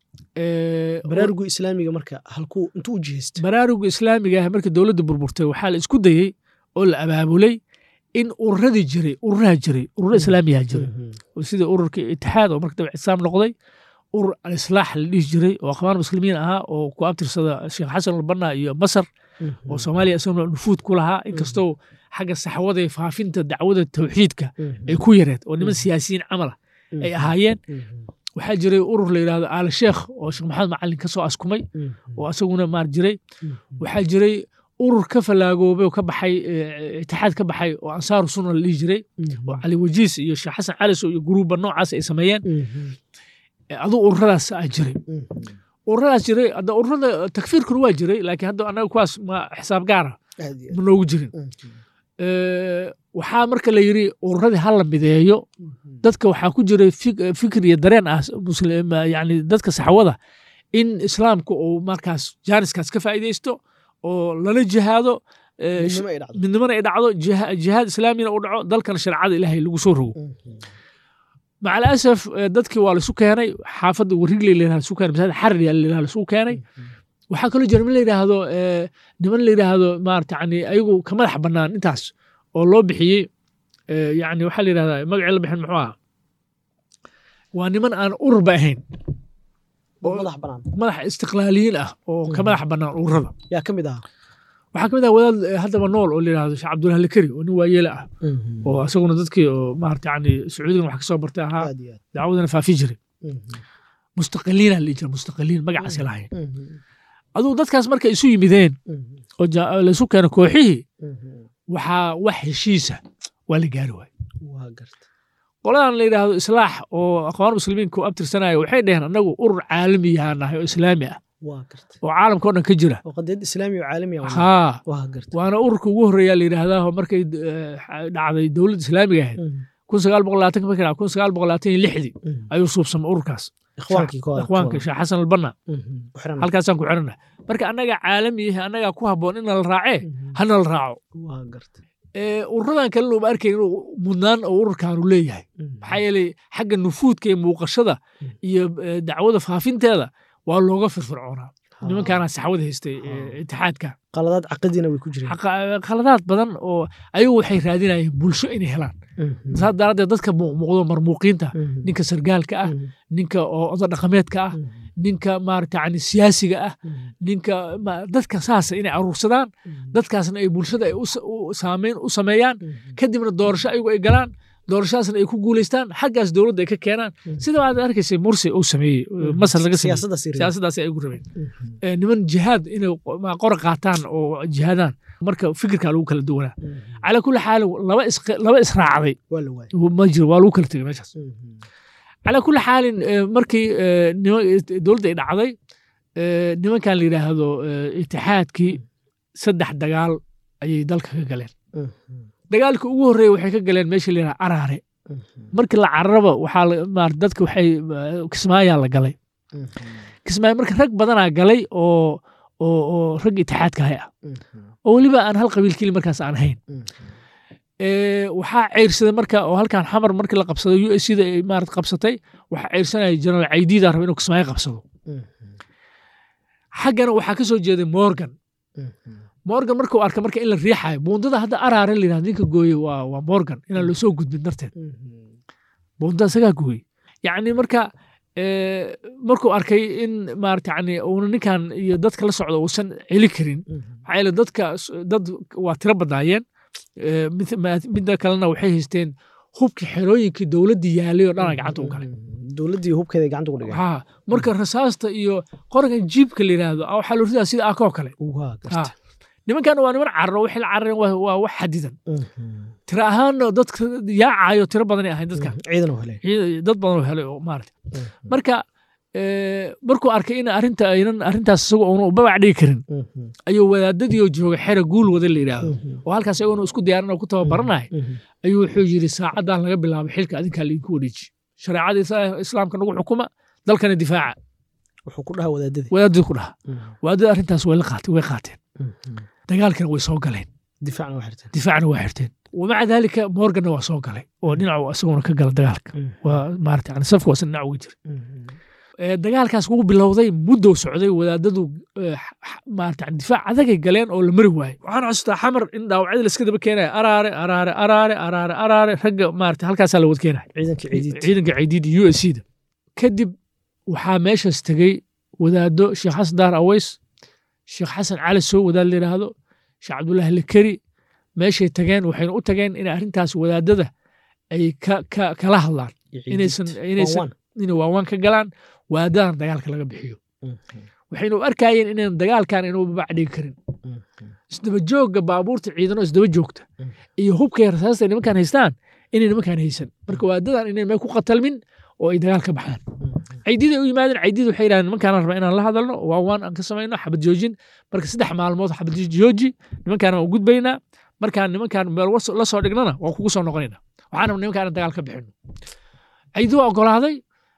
eh, baraarugu islaamiga marka halkuu intuu u jihaystay baraaruga islaamiga ah markii dowladda burburtay waxaa la isku dayey oo la abaabulay in ururadii jiray ururaha jiray ururo islaamiyaa jiray oo sida ururka itixaad oo marka dambe ictisaam noqday urur alislaax la dhihi jiray oo akhwaan muslimiin ahaa oo ku abtirsada sheekh xasan albanna iyo masar oo soomaaliya isaguna nufuud ku lahaa inkastoo xagga saxwada iyo faafinta dacwada tawxiidka ay ku yareed oo niman siyaasiyiin camala ay ahaayeen waxaa jiray urur la yidhahdo aala sheekh oo sheekh maxamed macalin ka soo askumay oo asaguna maar jiray waxaa jiray urur ka fallaagoobay oo ka baxay eh, itixaad ka baxay oo ansaaru sunna la dhihi jiray oo cali wajiis iyo sheekh xasan caliso iyo guruuba noocaas ay sameeyeen Eh, aduu ururadaas aa jiray ururadaas jiray hadda ururada takfiirkuna waa jiray laakiin hadda annaga kuwaas ma xisaab gaara ma noogu jirin Eh, waxaa marka la yidhi ururadii ha la mideeyo dadka waxaa ku jiray fik- fikir iyo dareen ah muslim yani dadka saxwada in islaamka uu markaas jaaniskaas ka faa'iidaysto oo lala jihaado eh, midnimo ay dhacdo midnimana ay dhacdo jiha- jihaad islaamina uu dhaco dalkana shareecada ilaahay lagu soo rogo maca alasaf eh, dadkii waa laisu keenay xaafadda warigley la yidhahdo isu keenay masaajid xarir yaa la yidhahdo laisu keenay waxaa kaloo jira niman la yidhaahdo eh, niman la yidhaahdo maarata yani ayagu ka madax bannaan intaas oo loo bixiyey eh, yani waxaa la yidhahdaa magacii la bixin muxuu ahaa waa niman aan ururba ahayn oo madax banaan madax istiqlaaliyiin ah oo ka madax bannaan ururada yaa ka mid ahaa waxaa ka mid ah wadaad eh, haddaba nool oo la yidhahdo sheekh cabdullahi lakari oo nin waayeele ah oo isaguna dadkii oo maarata yani sacuudigan wax ka soo bartay ahaa aad iyo aad dacwadana faafi jiray mustaqiliina la dhihi jira mustaqiliin magacaasi lahayn aduu dadkaas markay isu yimideen oo ja- laisu keeno kooxihii waxaa wax heshiisa waa la gaari waay waa garta qoladan la yidhaahdo islaax oo aqwaan muslimiinka u abtirsanaya waxay dheheen annagu urur caalamiyaha nahay oo islaami ah waa garta oo caalamka o dhan ka jira oo qadiyad islaami oo caalami ah haa waa garta waana ururka ugu horreeya la yidhaahdaa oo markay eh, dhacday dowladda islaamiga ahayd kun sagaal boqol labaatan markay dhacday kun sagaal boqol labaatan iyo lixdii ayuu suubsamay ururkaas ikhwaankii kooda ikhwaanka sheekh xasan albanna halkaasaan ku xirana marka annaga caalami yahay annagaa ku habboon in nala raacee hana la raaco waa garta Eh, ururadan kalena uma arkayn inuu mudnaan oo ururkaanu leeyahay maxaa yeelay xagga nufuudka iyo muuqashada iyo eh, dacwada faafinteeda waa looga firfircoonaa nimankaana saxwada haystay eh, itixaadka qaladaad caqadiina way ku jireen Xaqa- khaladaad badan oo ayagu waxay raadinayeen bulsho inay helaan saas daraaddeed dadka muuqmuuqdo marmuuqiinta ninka sargaalka ah ninka oo odo dhaqameedka ah ninka maarata yani siyaasiga ah ninka ma- dadka saasa inay aruursadaan dadkaasna ay bulshada ay u sa- u saameyn u sameeyaan kadibna doorasho ayagu ay galaan doorashadaasna ay ku guulaystaan xaggaas dowladda ay ka keenaan sida aad arkaysay mursi uu sameeyey masar laga sameeyey siyaasaddaas yar siyaasadaas ay ugu rabeen Eh, niman jihaad inay ma- qora qaataan oo jihaadaan marka fikirka lagu kala duwanaa calaa kulli xaal laba is laba israacday waa la waayay ma jiro waa lagu kala tegay meeshaas calaa kulli xaalin eh, markii eh, nima- dowladda ay dhacday eh, nimankan la yidhaahdo eh, itixaadkii saddex dagaal ayay dalka ka galeen dagaalka ugu horreeya waxay ka galeen meesha la yidhaha araare markii la cararaba waxaa la- maar dadka waxay eh, kismaayaa la galay kismaayo marka rag badanaa galay oo oo oo rag itixaadka hay ah oo weliba aan hal qabiil keli markaas aan ahayn Eh, waxaa ceyrsaday marka oo halkan xamar markii la qabsaday u s da ay maarata qabsatay waxaa ceyrsanaya jenaraal caydiida raba inuu kismaayo qabsado xaggana waxaa ka soo jeeday morgan morgan markuu arka marka in la riixayo buundada hadda araare la yidhahdo ninka gooye waa waa morgan inaan loo soo gudbin darteed buundada isagaa gooye yacni marka eh, markuu arkay in maarata yani uuna ninkan iyo dadka la socdo uusan celi karin maxaa yeele dadka s- dad waa tiro badnaayeen Eh, mid- ma- midda kalena waxay haysteen hubkii xerooyinkii dowladdii yaalay oo dhana gacanta u galay dowladdii hubkeeda gacanta ku dhigay haa marka rasaasta iyo qorankan jiibka la yidhaahdo ah, waxaa loo ridaa sida akoo kale waa Ha. garta nimankan waa niman cararo waxay la carareen waa waa wax xadidan tiro ahaanna dadka yaacayo tiro badanay ahayn dadkan ciidan oo helay ciid- dad badan oo helay oo maarata marka eh, markuu arkay in arrinta aynan arrintaas isagu uuna u babac dhigi karin ayuu wadaadadii oo jooga xera guul wada la yidhaahdo oo halkaas iyaguna isku diyaarin oo ku tababaranaya ayuu wuxuu yidhi saacadan laga bilaabo xilka adinkaa laidinku wareeji shareecada isa- islaamka nagu xukuma dalkana difaaca wuxuu ku dhaha wadaadadii wadaadadii ku dhaha wadaadada arrintaas way la qaatay way qaateen dagaalkana way soo galeen difaacna waa xirteen difaacna waa xirteen wamaca daalika morganna waa soo galay oo dhinacu isaguna ka gala dagaalka waa maarata yani safka waasa dhinac uga jira Eh, dagaalkaas wuu bilowday muddow socday wadaadadu eh, x- x- maarata yani difaac adagay galeen oo la mari waayey waxaan xasuustaa xamar in dhaawacyada laska daba keenaya araare araare araare araare araare ragga maarata halkaasaa la wad keenaya ciidankii ciidiid ciidanka ciidiid u s da kadib waxaa meeshaas tegey wadaado sheekh xasan daar aweys sheekh xasan cali sow wadaad la yidhaahdo sheekh cabdullaahi lekeri meeshay tageen waxayna u tageen in arrintaas wadaadada ay ka ka kala hadlaan inaysan inaysan inay waawaan ka galaan wadaadadan dagaalka laga bixiyo waxayna u arkayeen inaan dagaalkan inuu babac dhigi karin isdaba joogga baabuurta ciidano isdaba joogta iyo hubkay rasaasta ay nimankan haystaan inay nimankan haysan marka wadaadadan inay meel ku qatalmin oo ay dagaal ka baxaan caydiid ay u yimaadeen caydiid waxay yidhahdeen nimankaan rabaa inaan la hadalno waawaan aan ka samayno xabad joojin marka saddex maalmood xabad jooji nimankaan waan u gudbaynaa markaan nimankaan meel was- la soo dhignana waan kugu soo noqonayna waxaan rabnaa nimankaan dagaal ka bixino caydiid waa ogolaaday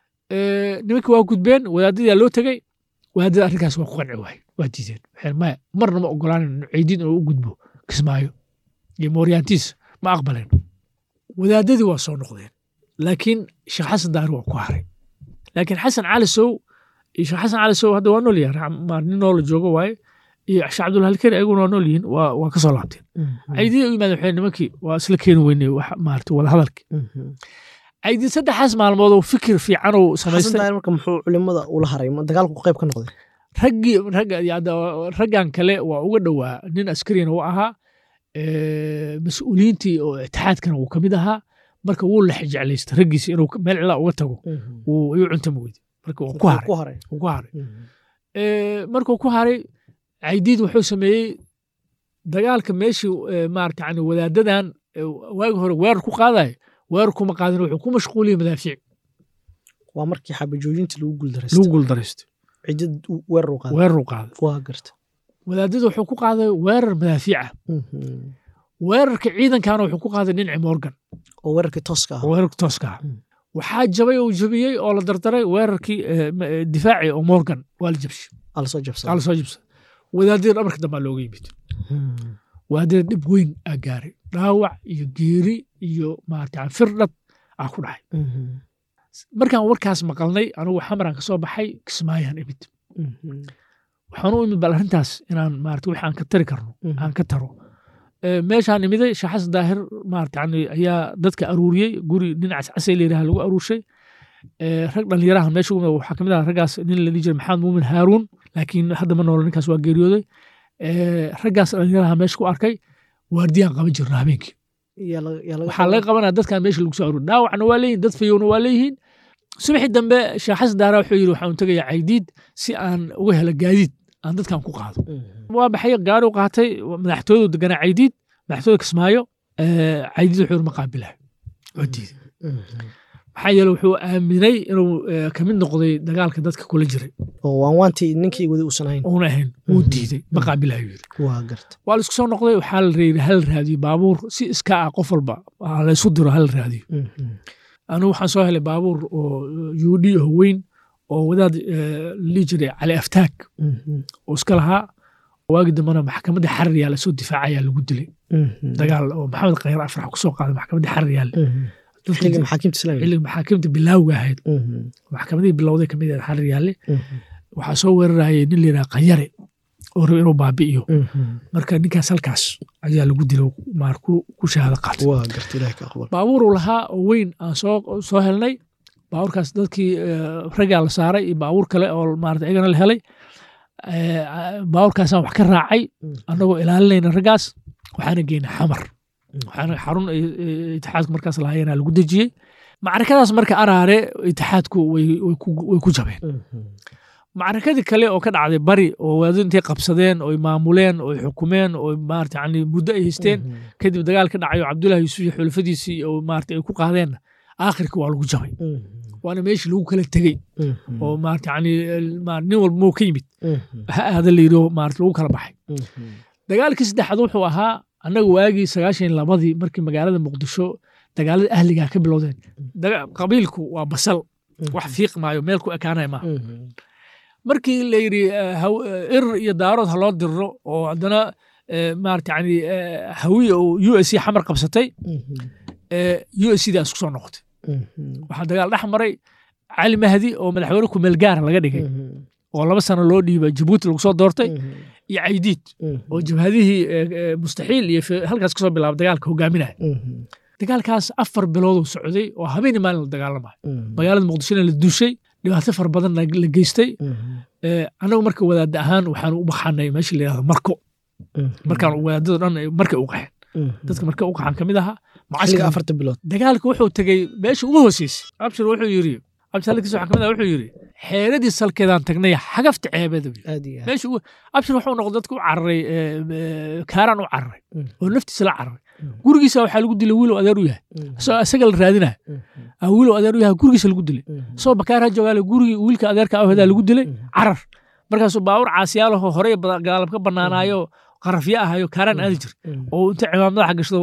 eh, nimankii waa gudbeen wadaadadii loo tegey wadaadada arrinkaas waa ku qanci waay waa diideen waxay maya marna ma ogolaanin caydiid inuu u gudbo kismaayo iyo mooryaantiis ma aqbaleen wadaadadii waa soo noqdeen laakiin sheekh xasan daari waa ku haray laakiin xasan cali sow iyo sheekh xasan cali sow hadda waa nool yahay ra- maar nin noola joogo waaye iyo sheekh cabdullahi alkeri ayaguna waa nool yihiin waa waa ka soo laabteen caydiid u yimaadeen waxay nimankii waa isla keeni weynay wax maarata wada hadalki caydiid saddexaas maalmood oo fikir fiican uu xasan samaystay daahir marka muxuu culimada ula haray ma dagaalku qayb ka noqday raggii ragga yada raggan kale waa uga dhowaa nin askarina u ahaa eh, mas-uuliyiintii oo itixaadkana wuu ka mid ahaa marka wuu la jeclaystay raggiisa inuu meel cilaa uga tago wuu iyu cuntama weyde marka wuu ku haray ku haray wuu ku haray Eh, markuu ku haray caydiid wuxuu sameeyey dagaalka meeshii eh, maarata yani wadaadadan eh, waagi hore weerar ku qaadayo weerar kuma qaadin wuxuu ku mashquuliyey madaafiic waa markii xabajoojinta lagu lagu guuldareystay guuldaraysto cidid weerar u qaaday weerar u qaaday waa garta wadaadadu wuxuu ku qaaday weerar madaafiica weerarka ciidankana wuxuu ku qaaday dhinci morgan oo weerarkii tooska ah oo weerarka tooska ah Mm. waxaa jabay oo jabiyey oo la dardaray weerarkii eh, ma- eh, difaaci oo morgan waa la jabshay ala soo waa jabsaday la soo jabsaday wadaadada dhabarka dambaa looga yimid wadaadada dhib weyn aa gaaray dhaawac iyo geeri iyo maarata firdhad aa ku dhacay markaan warkaas maqalnay anugu xamaraan ka soo baxay kismaayaan imid waxaan u imid bal arrintaas inaan maarata wixii aan ka tari karno aan ka taro Eh, meeshaan imiday sheekh xasan daahir maarata yani ayaa dadka aruuriyey guri nin cascasay la yidhaha lagu aruurshay Eh, rag dhallinyaraha meesha ugu waxaa kamid ah raggaas nin la dhihi jiray maxamed muumin haaruun laakiin hadda ma noolo ninkaas waa geeriyooday Eh, raggaas dhallinyaraha meesha ku arkay waardiyaan qaban jirna habeenkii waxaa laga qabanaya dadkan meesha lagu soo aruuri dhaawacna waa leeyihin dad fayowna waa leeyihiin subaxii dambe sheekh xasan daara wuxuu yidhi waxaan tegayaa caydiid si aan uga helo gaadiid aan dadkan ku qaado waa baxay gaari u qaatay madaxtooyadu deganaa caydiid madaxtooyada kismaayo eh, caydiid wuxuu yidhi ma qaabilayo waa diiday maxaa yeele wuxuu aaminay inuu eh, ka mid noqday dagaalka dadka kula jiray oo waan waantii ninkii wadi uusan ahayn uuna ahayn wuu diiday ma qaabilayo yidhi waa garta waa la isku soo noqday waxaa la reeyay hal raadiyo baabuur si iska ah qof walba ha la isu diro hal raadiyo anigu waxaan soo helay baabuur oo yuudhi oo weyn oo wadaad eh, la dhihi jiray cali aftaag oo iska lahaa waagi dambena maxkamadda xarar yaala soo difaacayaa lagu dilay dagaal oo maxamed khayr afrax ku soo qaaday maxkamadda xarar yaale xilliga maxaakiimta islaamiga xilliga maxaakimta bilaawga ahayd maxkamadihii bilowday kamid ahayd xarar yaale waxaa soo weerarayay nin la yidhaha qanyare oo raba inuu baabi'iyo marka ninkaas halkaas ayaa lagu dilo maar ku ku shahaado qaatay waa garta ilaah ka aqbal baabuuruu lahaa oo weyn aan soo soo helnay baabuurkaas dadkii eh, raggaa la saaray iyo baabuur kale oo maarata iyagana la helay Eh, baabuurkaasaan wax ka raacay annagoo ilaalinayna raggaas waxaana geynay xamar waxaana xarun ay- ay itixaadku markaas lahaayeenaa lagu dejiyey macrakadaas marka araare itixaadku way way ku- way ku jabeen macrakadii kale oo ka dhacday bari oo waadadu intay qabsadeen oo ay maamuleen oo ay xukumeen oo maarata yani muddo ay haysteen kadib dagaal ka dhacay oo cabdullahi yuusuf iyo xulafadiisii oo maarata ay ku qaadeenna aakhirka waa lagu jabay waana meeshii lagu kala tegey oo maarata yani ma- nin walba muu ka yimid ha aada la yidhi oo maarata lagu kala baxay dagaalkii saddexaad wuxuu ahaa annaga waagii sagaashan iyo labadii markii magaalada muqdisho dagaalada ahligaa ka bilowdeen daga- qabiilku waa basal wax fiiq maayo meel ku ekaanaya maaha markii la yidhi eh, haw- eh, ir iyo daarood ha loo diriro oo haddana eh, maarata yani eh, hawiye oo u s c xamar qabsatay u s c daas ku soo noqotay waxaa dagaal dhex maray cali mahdi oo madaxweyne kumeel gaara laga dhigay oo laba sano loo dhiibay jabuuti lagu soo doortay iyo caydiid oo jabhadihii eh, eh, mustaxiil iyo fe- halkaas kasoo bilaaba dagaalka hogaaminaya dagaalkaas afar bilooduu socday oo habeenii maalin la dagaalamayo magaalada muqdishona la dushay dhibaato fara badan la la geystay Eh, annagu marka wadaadda ahaan waxaan u baxanay meesha la yidhahdo marko markaan wadaadada dhan ay markay u qaxeen dadka marka u qaxan ka mid ahaa xilliga mucaskar afarta bilood dagaalka wuxuu tegey meesha ugu hooseysay abshir wuxuu yidhi abshir halkiisa waxaa ka mid ah wuxuu yidhi xeeradii salkeedaan tagnay xagafta ceebeeda buu yidhi. aad iyo aad meesha ugu abshir wuxuu noqday dadka u cararay eh, eh, kaaraan u cararay oo naftiisa la cararay gurigiisa waxaa lagu dilay wiilow adeer u yahay isagoo isaga la raadinaya ah, wiilow adeer u yahay gurigiisa lagu dilay isagoo bakaar ha joogaale gurigii wiilka adeerka awhedaa lagu dilay carar markaasuu baawur caasiyaalahoo horey ba- gaalab ka banaanaayo qarafyo ahayo kaaraan aadi jir oo inta cimaam madaxa gashado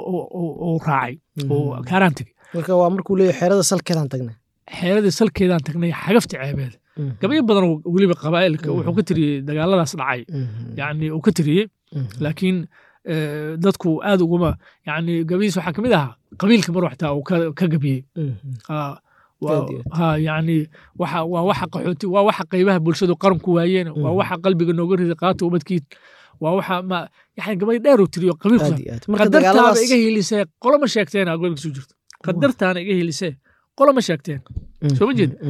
oo raacay oo kaaraan tegey marka waa markuu leeyahay xeerada salkeedaan tagnay xeeradii salkeedaan tagnay xagafta ceebeeda gabyo badan oo weliba qabaa'ilka wuxuu ka tiriyey dagaaladaas dhacay yani uu ka tiriyey laakiin eh, dadku aad uguma yani gabaydiis waxaa ka mid ahaa qabiilka mar waxtaa uu ka ka gabiyey Ah, waa- Aad iyo aad. ha yani waxa waa waxa qaxooti waa waxa qaybaha bulshadu qaranku waayeen waa waxa qalbiga nooga riday qaata ubadkiid waa waxa ma yani gabay dheer uu tiriyo qabiilku aad iyo aad marka qadartaaba dagaaladaas iga hiilisee qoloma sheegteen aa gobolka soo jirto qadartaana iga hiilisee qoloma sheegteen soo ma jeed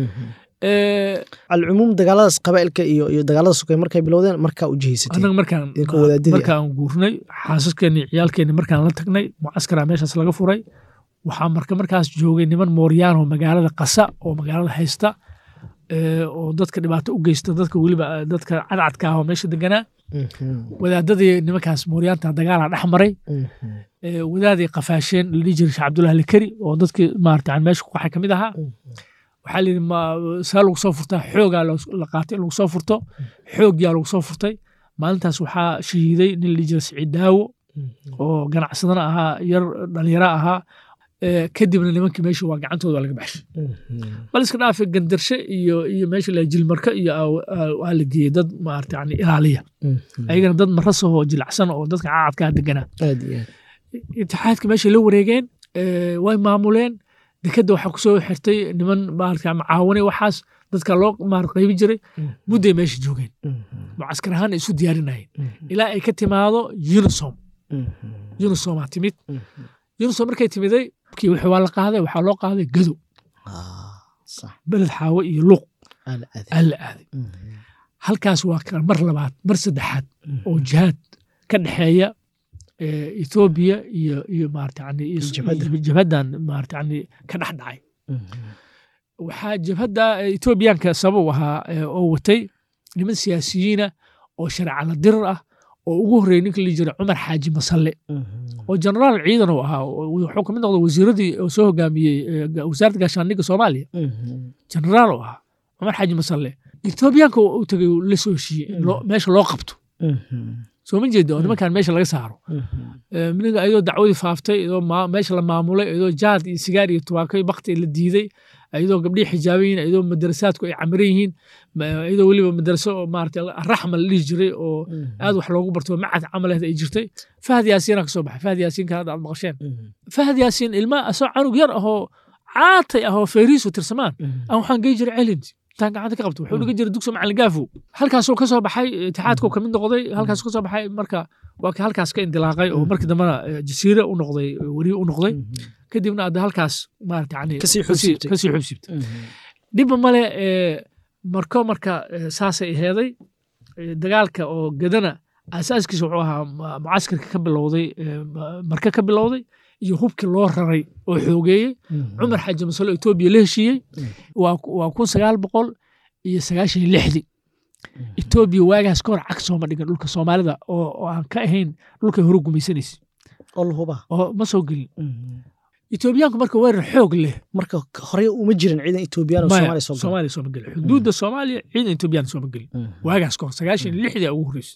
Eh, alcumuum dagaaladaas qabaa'ilka iyo iyo dagaalada sokay markay bilowdeen markaa u jihaysatay annaga markaan idinka wadaadadii ah. markaan guurnay xaasaskeenni ciyaalkeenni markaan la tagnay mucaskaraa meeshaas laga furay waxaa marka markaas joogay niman mooryaan oo magaalada qasa oo magaalada haysta eh, oo dadka dhibaato u geysta dadka weliba eh, dadka cadcadka ah oo meesha deganaa wadaadadii nimankaas mooryaanta dagaalaa dhex maray Eh, wadaaday qafaasheen la dhihi jiray sheekh cabdullahi likari oo dadkii maarata yani meesha ku qaxay ka mid ahaa waxaa la yidhi ma saa lagu soo furtaa xoogaa los- la qaatay in lagu soo furto xoogyaa lagu soo furtay maalintaas waxaa shahiiday nin la dhihi jiray siciid daawo oo ganacsadana ahaa yar dhalinyaro ahaa Eh, kadibna nimankii meesha waa gacantooda waa laga baxshay bal iska dhaafe gandarshe iyo iyo meesha la jilmarka iyo aa- aa- waa la geeyey dad maarata yani ilaaliya ayagana dad marasahoo jilacsan oo dadka caadkaa deganaa aad iyo aad itixaadka meesha la wareegeen eh, way maamuleen dekadda waxaa kusoo xirtay niman maarata macaawanay waxaas dadka loo maar qaybi jiray mudday meesha joogeen mucaskar ahaan isu diyaarinayeen ilaa ay ka timaado unisom unisomaa timid unisom markay timiday kii wixii waa la qaaday waxaa loo qaaday gado Ah, sax beled xaawo iyo luuq aad aad aa la aaday halkaas waa ka mar labaad mar saddexaad oo jihaad ka dhexeeya eh, Ethiopia iyo iyo maarata yani iyo- Jabhadda. iyo jabhaddan maarata yani ka dhex dhacay waxaa jabhadda eh, Ethiopiyaanka sabab u ahaa eh, oo watay niman siyaasiyiina oo shareeca la dirir ah oo ugu horreeyay ninka la dhihi jiray cumar xaaji masalle oo jenaraal ciidan uu ahaa oo wuxuu kamid noqday wasiiradii oo soo hogaamiyey eh, ga- wasaaradda gaashaandhigga soomaaliya jenaraal uu ahaa cumar xaaji masalle Ethiopiyaanka u tagay uu la soo heshiiyey in loo- meesha loo qabto soo ma jeeda oo nimankan meesha laga saaro Eh, miniga iyadoo dacwadii faaftay iyadoo ma- meesha la maamulay iyadoo jaad iyo sigaar iyo tubaako iyo bakti la diiday iyadoo gabdhihii xijaaban yihiin iyadoo madarasaadku ay camiran yihiin ma- iyadoo weliba madaraso oo maarata raxma la dhihi jiray oo aad wax loogu barto macad camaleed ay jirtay fahad yaasiinaa kasoo baxay fahad yaasiinka hadda aad maqasheen fahad yaasiin ilma asoo canug yar ahoo caatay ahoo feeriisu tirsamaan aan waxaan gey jiray celint intaan gacanta ka qabto wuxuu dhigan jiray dugsi macalin gaafo halkaasuu ka soo baxay itixaadkuu ka mid noqday halkaasuu ka soo baxay marka waa ka halkaas ka indilaaqay oo markii dambena jasiire u noqday weriye u noqday kadibna hadda halkaas maarata yani Kasii xubsiibtay. kasii xubsiibtay dhibba male marko marka saasay aheeday dagaalka oo gadana asaaskiisa wuxuu ahaa ma- mucaskarka ka bilowday ma- marka ka bilowday iyo hubkii loo raray oo xoogeeyey cumar xaaji masalo etoobiya la heshiiyey waa waa kun sagaal boqol iyo sagaashan iyo lixdii etoobiya waagaas ka hor cag sooma dhigan dhulka soomaalida oo oo aan ka ahayn dhulkay hore gumaysanaysa oo la hubaa oo ma soo gelin etoobiyaanku marka weerar xoog leh marka horey uma jirin ciidan etoobiyaan oo maya soomaaliya soo gala soomaaliya sooma gelin xuduudda soomaaliya ciidan etoobiyaan sooma gelin waagaas ka hor sagaashan iyo lixdii ugu horreysay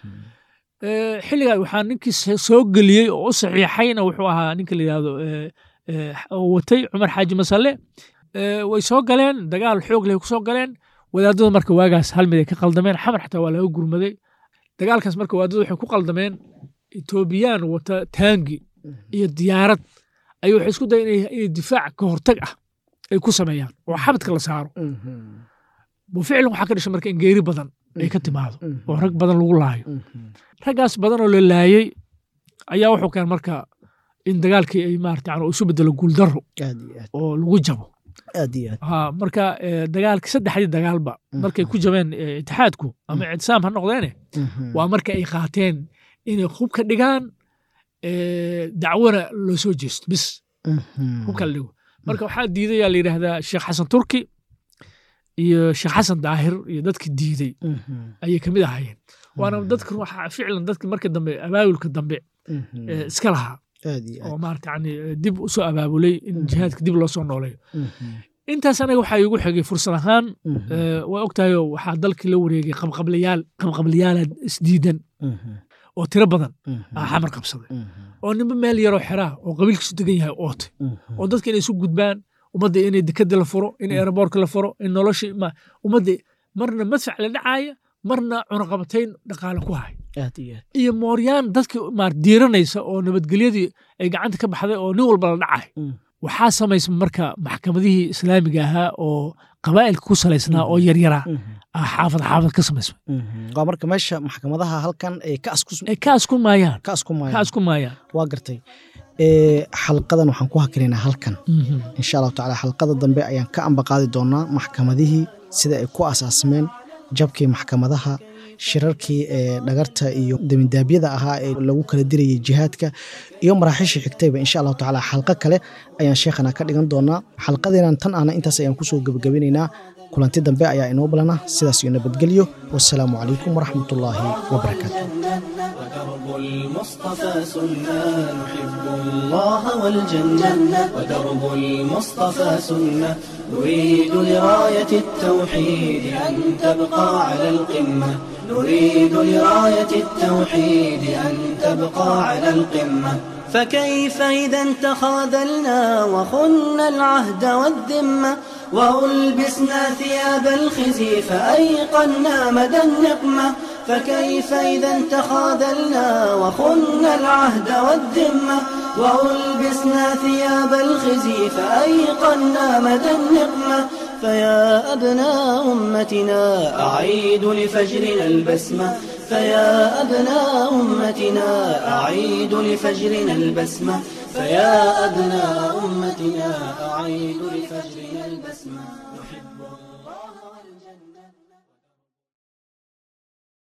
Eh, xilligaa waxaa ninkii se- soo geliyey oo u saxiixayna wuxuu ahaa ninka la yidhahdo eh, eh, oo watay cumar xaaji masale Eh, way soo galeen dagaal xoog leh ku soo galeen wadaadada marka waagaas hal mid ay ka qaldameen xamar xataa waa laga gurmaday dagaalkaas marka wadaadada waxay ku qaldameen etoobiyaan wata taangi iyo diyaarad ayuu waxay isku dayeen inay inay difaac ka hortag ah ay ku sameeyaan oo xabadka la saaro ficlan waxaa ka dhashay marka in geeri badan ay ka timaado oo rag badan lagu laayo raggaas badan oo la laayey ayaa wuxuu keen marka in dagaalkii ay maarata yani isu bedelo guuldaro aad iyo aad oo lagu jabo aad iyo aad ha marka eh, dagaalki saddexdii dagaalba markay ku jabeen eh, itixaadku ama ictisaam ha noqdeene waa marka ay qaateen inay hubka dhigaan eh, dacwona loo soo jeesto bis hubka la dhigo marka waxaa diiday yaa la yidhaahdaa sheekh xasan turki iyo sheekh xasan daahir iyo dadki diiday ayay ka mid ahaayeen waana dadka waxa ficlan dadki marka dambe abaabulka dambe eh, iska lahaa aad iyo oo aad maarata yani eh, dib u soo abaabulay in jihaadka dib loo soo nooleeyo intaas anaga waxaa iigu xigay fursad ahaan eh, waa ogtahay oo waxaa dalkii la wareegay qabqablayaal qabqablayaala isdiidan oo tiro badan aa xamar qabsaday oo ninba meel yaroo xeraa oo qabiilkiisu degan yahay ootay oo dadka inay isu gudbaan ummadda inay dekada la furo in aeroboortka la furo in nolosha ma- ummadda marna madfac la dhacaaya marna cunaqabatayn dhaqaale ku hay aad iyo aad iyo mooryaan dadki maar diiranaysa oo nabadgelyadii ay gacanta ka baxday oo nin walba la dhacay waxaa samaysa marka maxkamadihii islaamiga ahaa oo qabaa'ilka ku salaysnaa oo yaryaraa ah xaafad xaafad ka samaysmay waa marka meesha maxkamadaha halkan ay ka asku ay ka asku maayaan ka asku ka maayaan asku maayaan waa gartay ee xalqadan waxaan ku hakinaynaa halkan insha allahu tacaala xalqada dambe ayaan ka ambaqaadi doonaa maxkamadihii sida ay ku asaasmeen jabkii maxkamadaha shirarkii ee dhagarta iyo demindaabyada ahaa ee lagu kala dirayay jihaadka iyo maraaxiishii xigtayba insha allahu tacaala xalqo kale ayaan sheekhana ka dhigan doonaa xalqadeenan tan ahna intaas ayaan kusoo gebagabinaynaa kulanti dambe ayaa inoo balana sidaas iyo nabadgelyo wasalaamu calaykum waraxmatullaahi wabarakaatu ودرب المصطفى سنة نحب الله والجنة ودرب المصطفى سنة نريد لراية التوحيد أن تبقى على القمة نريد لراية التوحيد أن تبقى على القمة فكيف إذا تخاذلنا وخنا العهد والذمة وألبسنا ثياب الخزي فأيقنا مدى النقمة فكيف إذا تخاذلنا وخنا العهد والذمة وألبسنا ثياب الخزي فأيقنا مدى النقمة فيا أبناء أمتنا أعيد لفجرنا البسمة فيا أبناء أمتنا أعيد لفجرنا البسمة فيا أبناء أمتنا أعيد لفجرنا البسمة نحب الله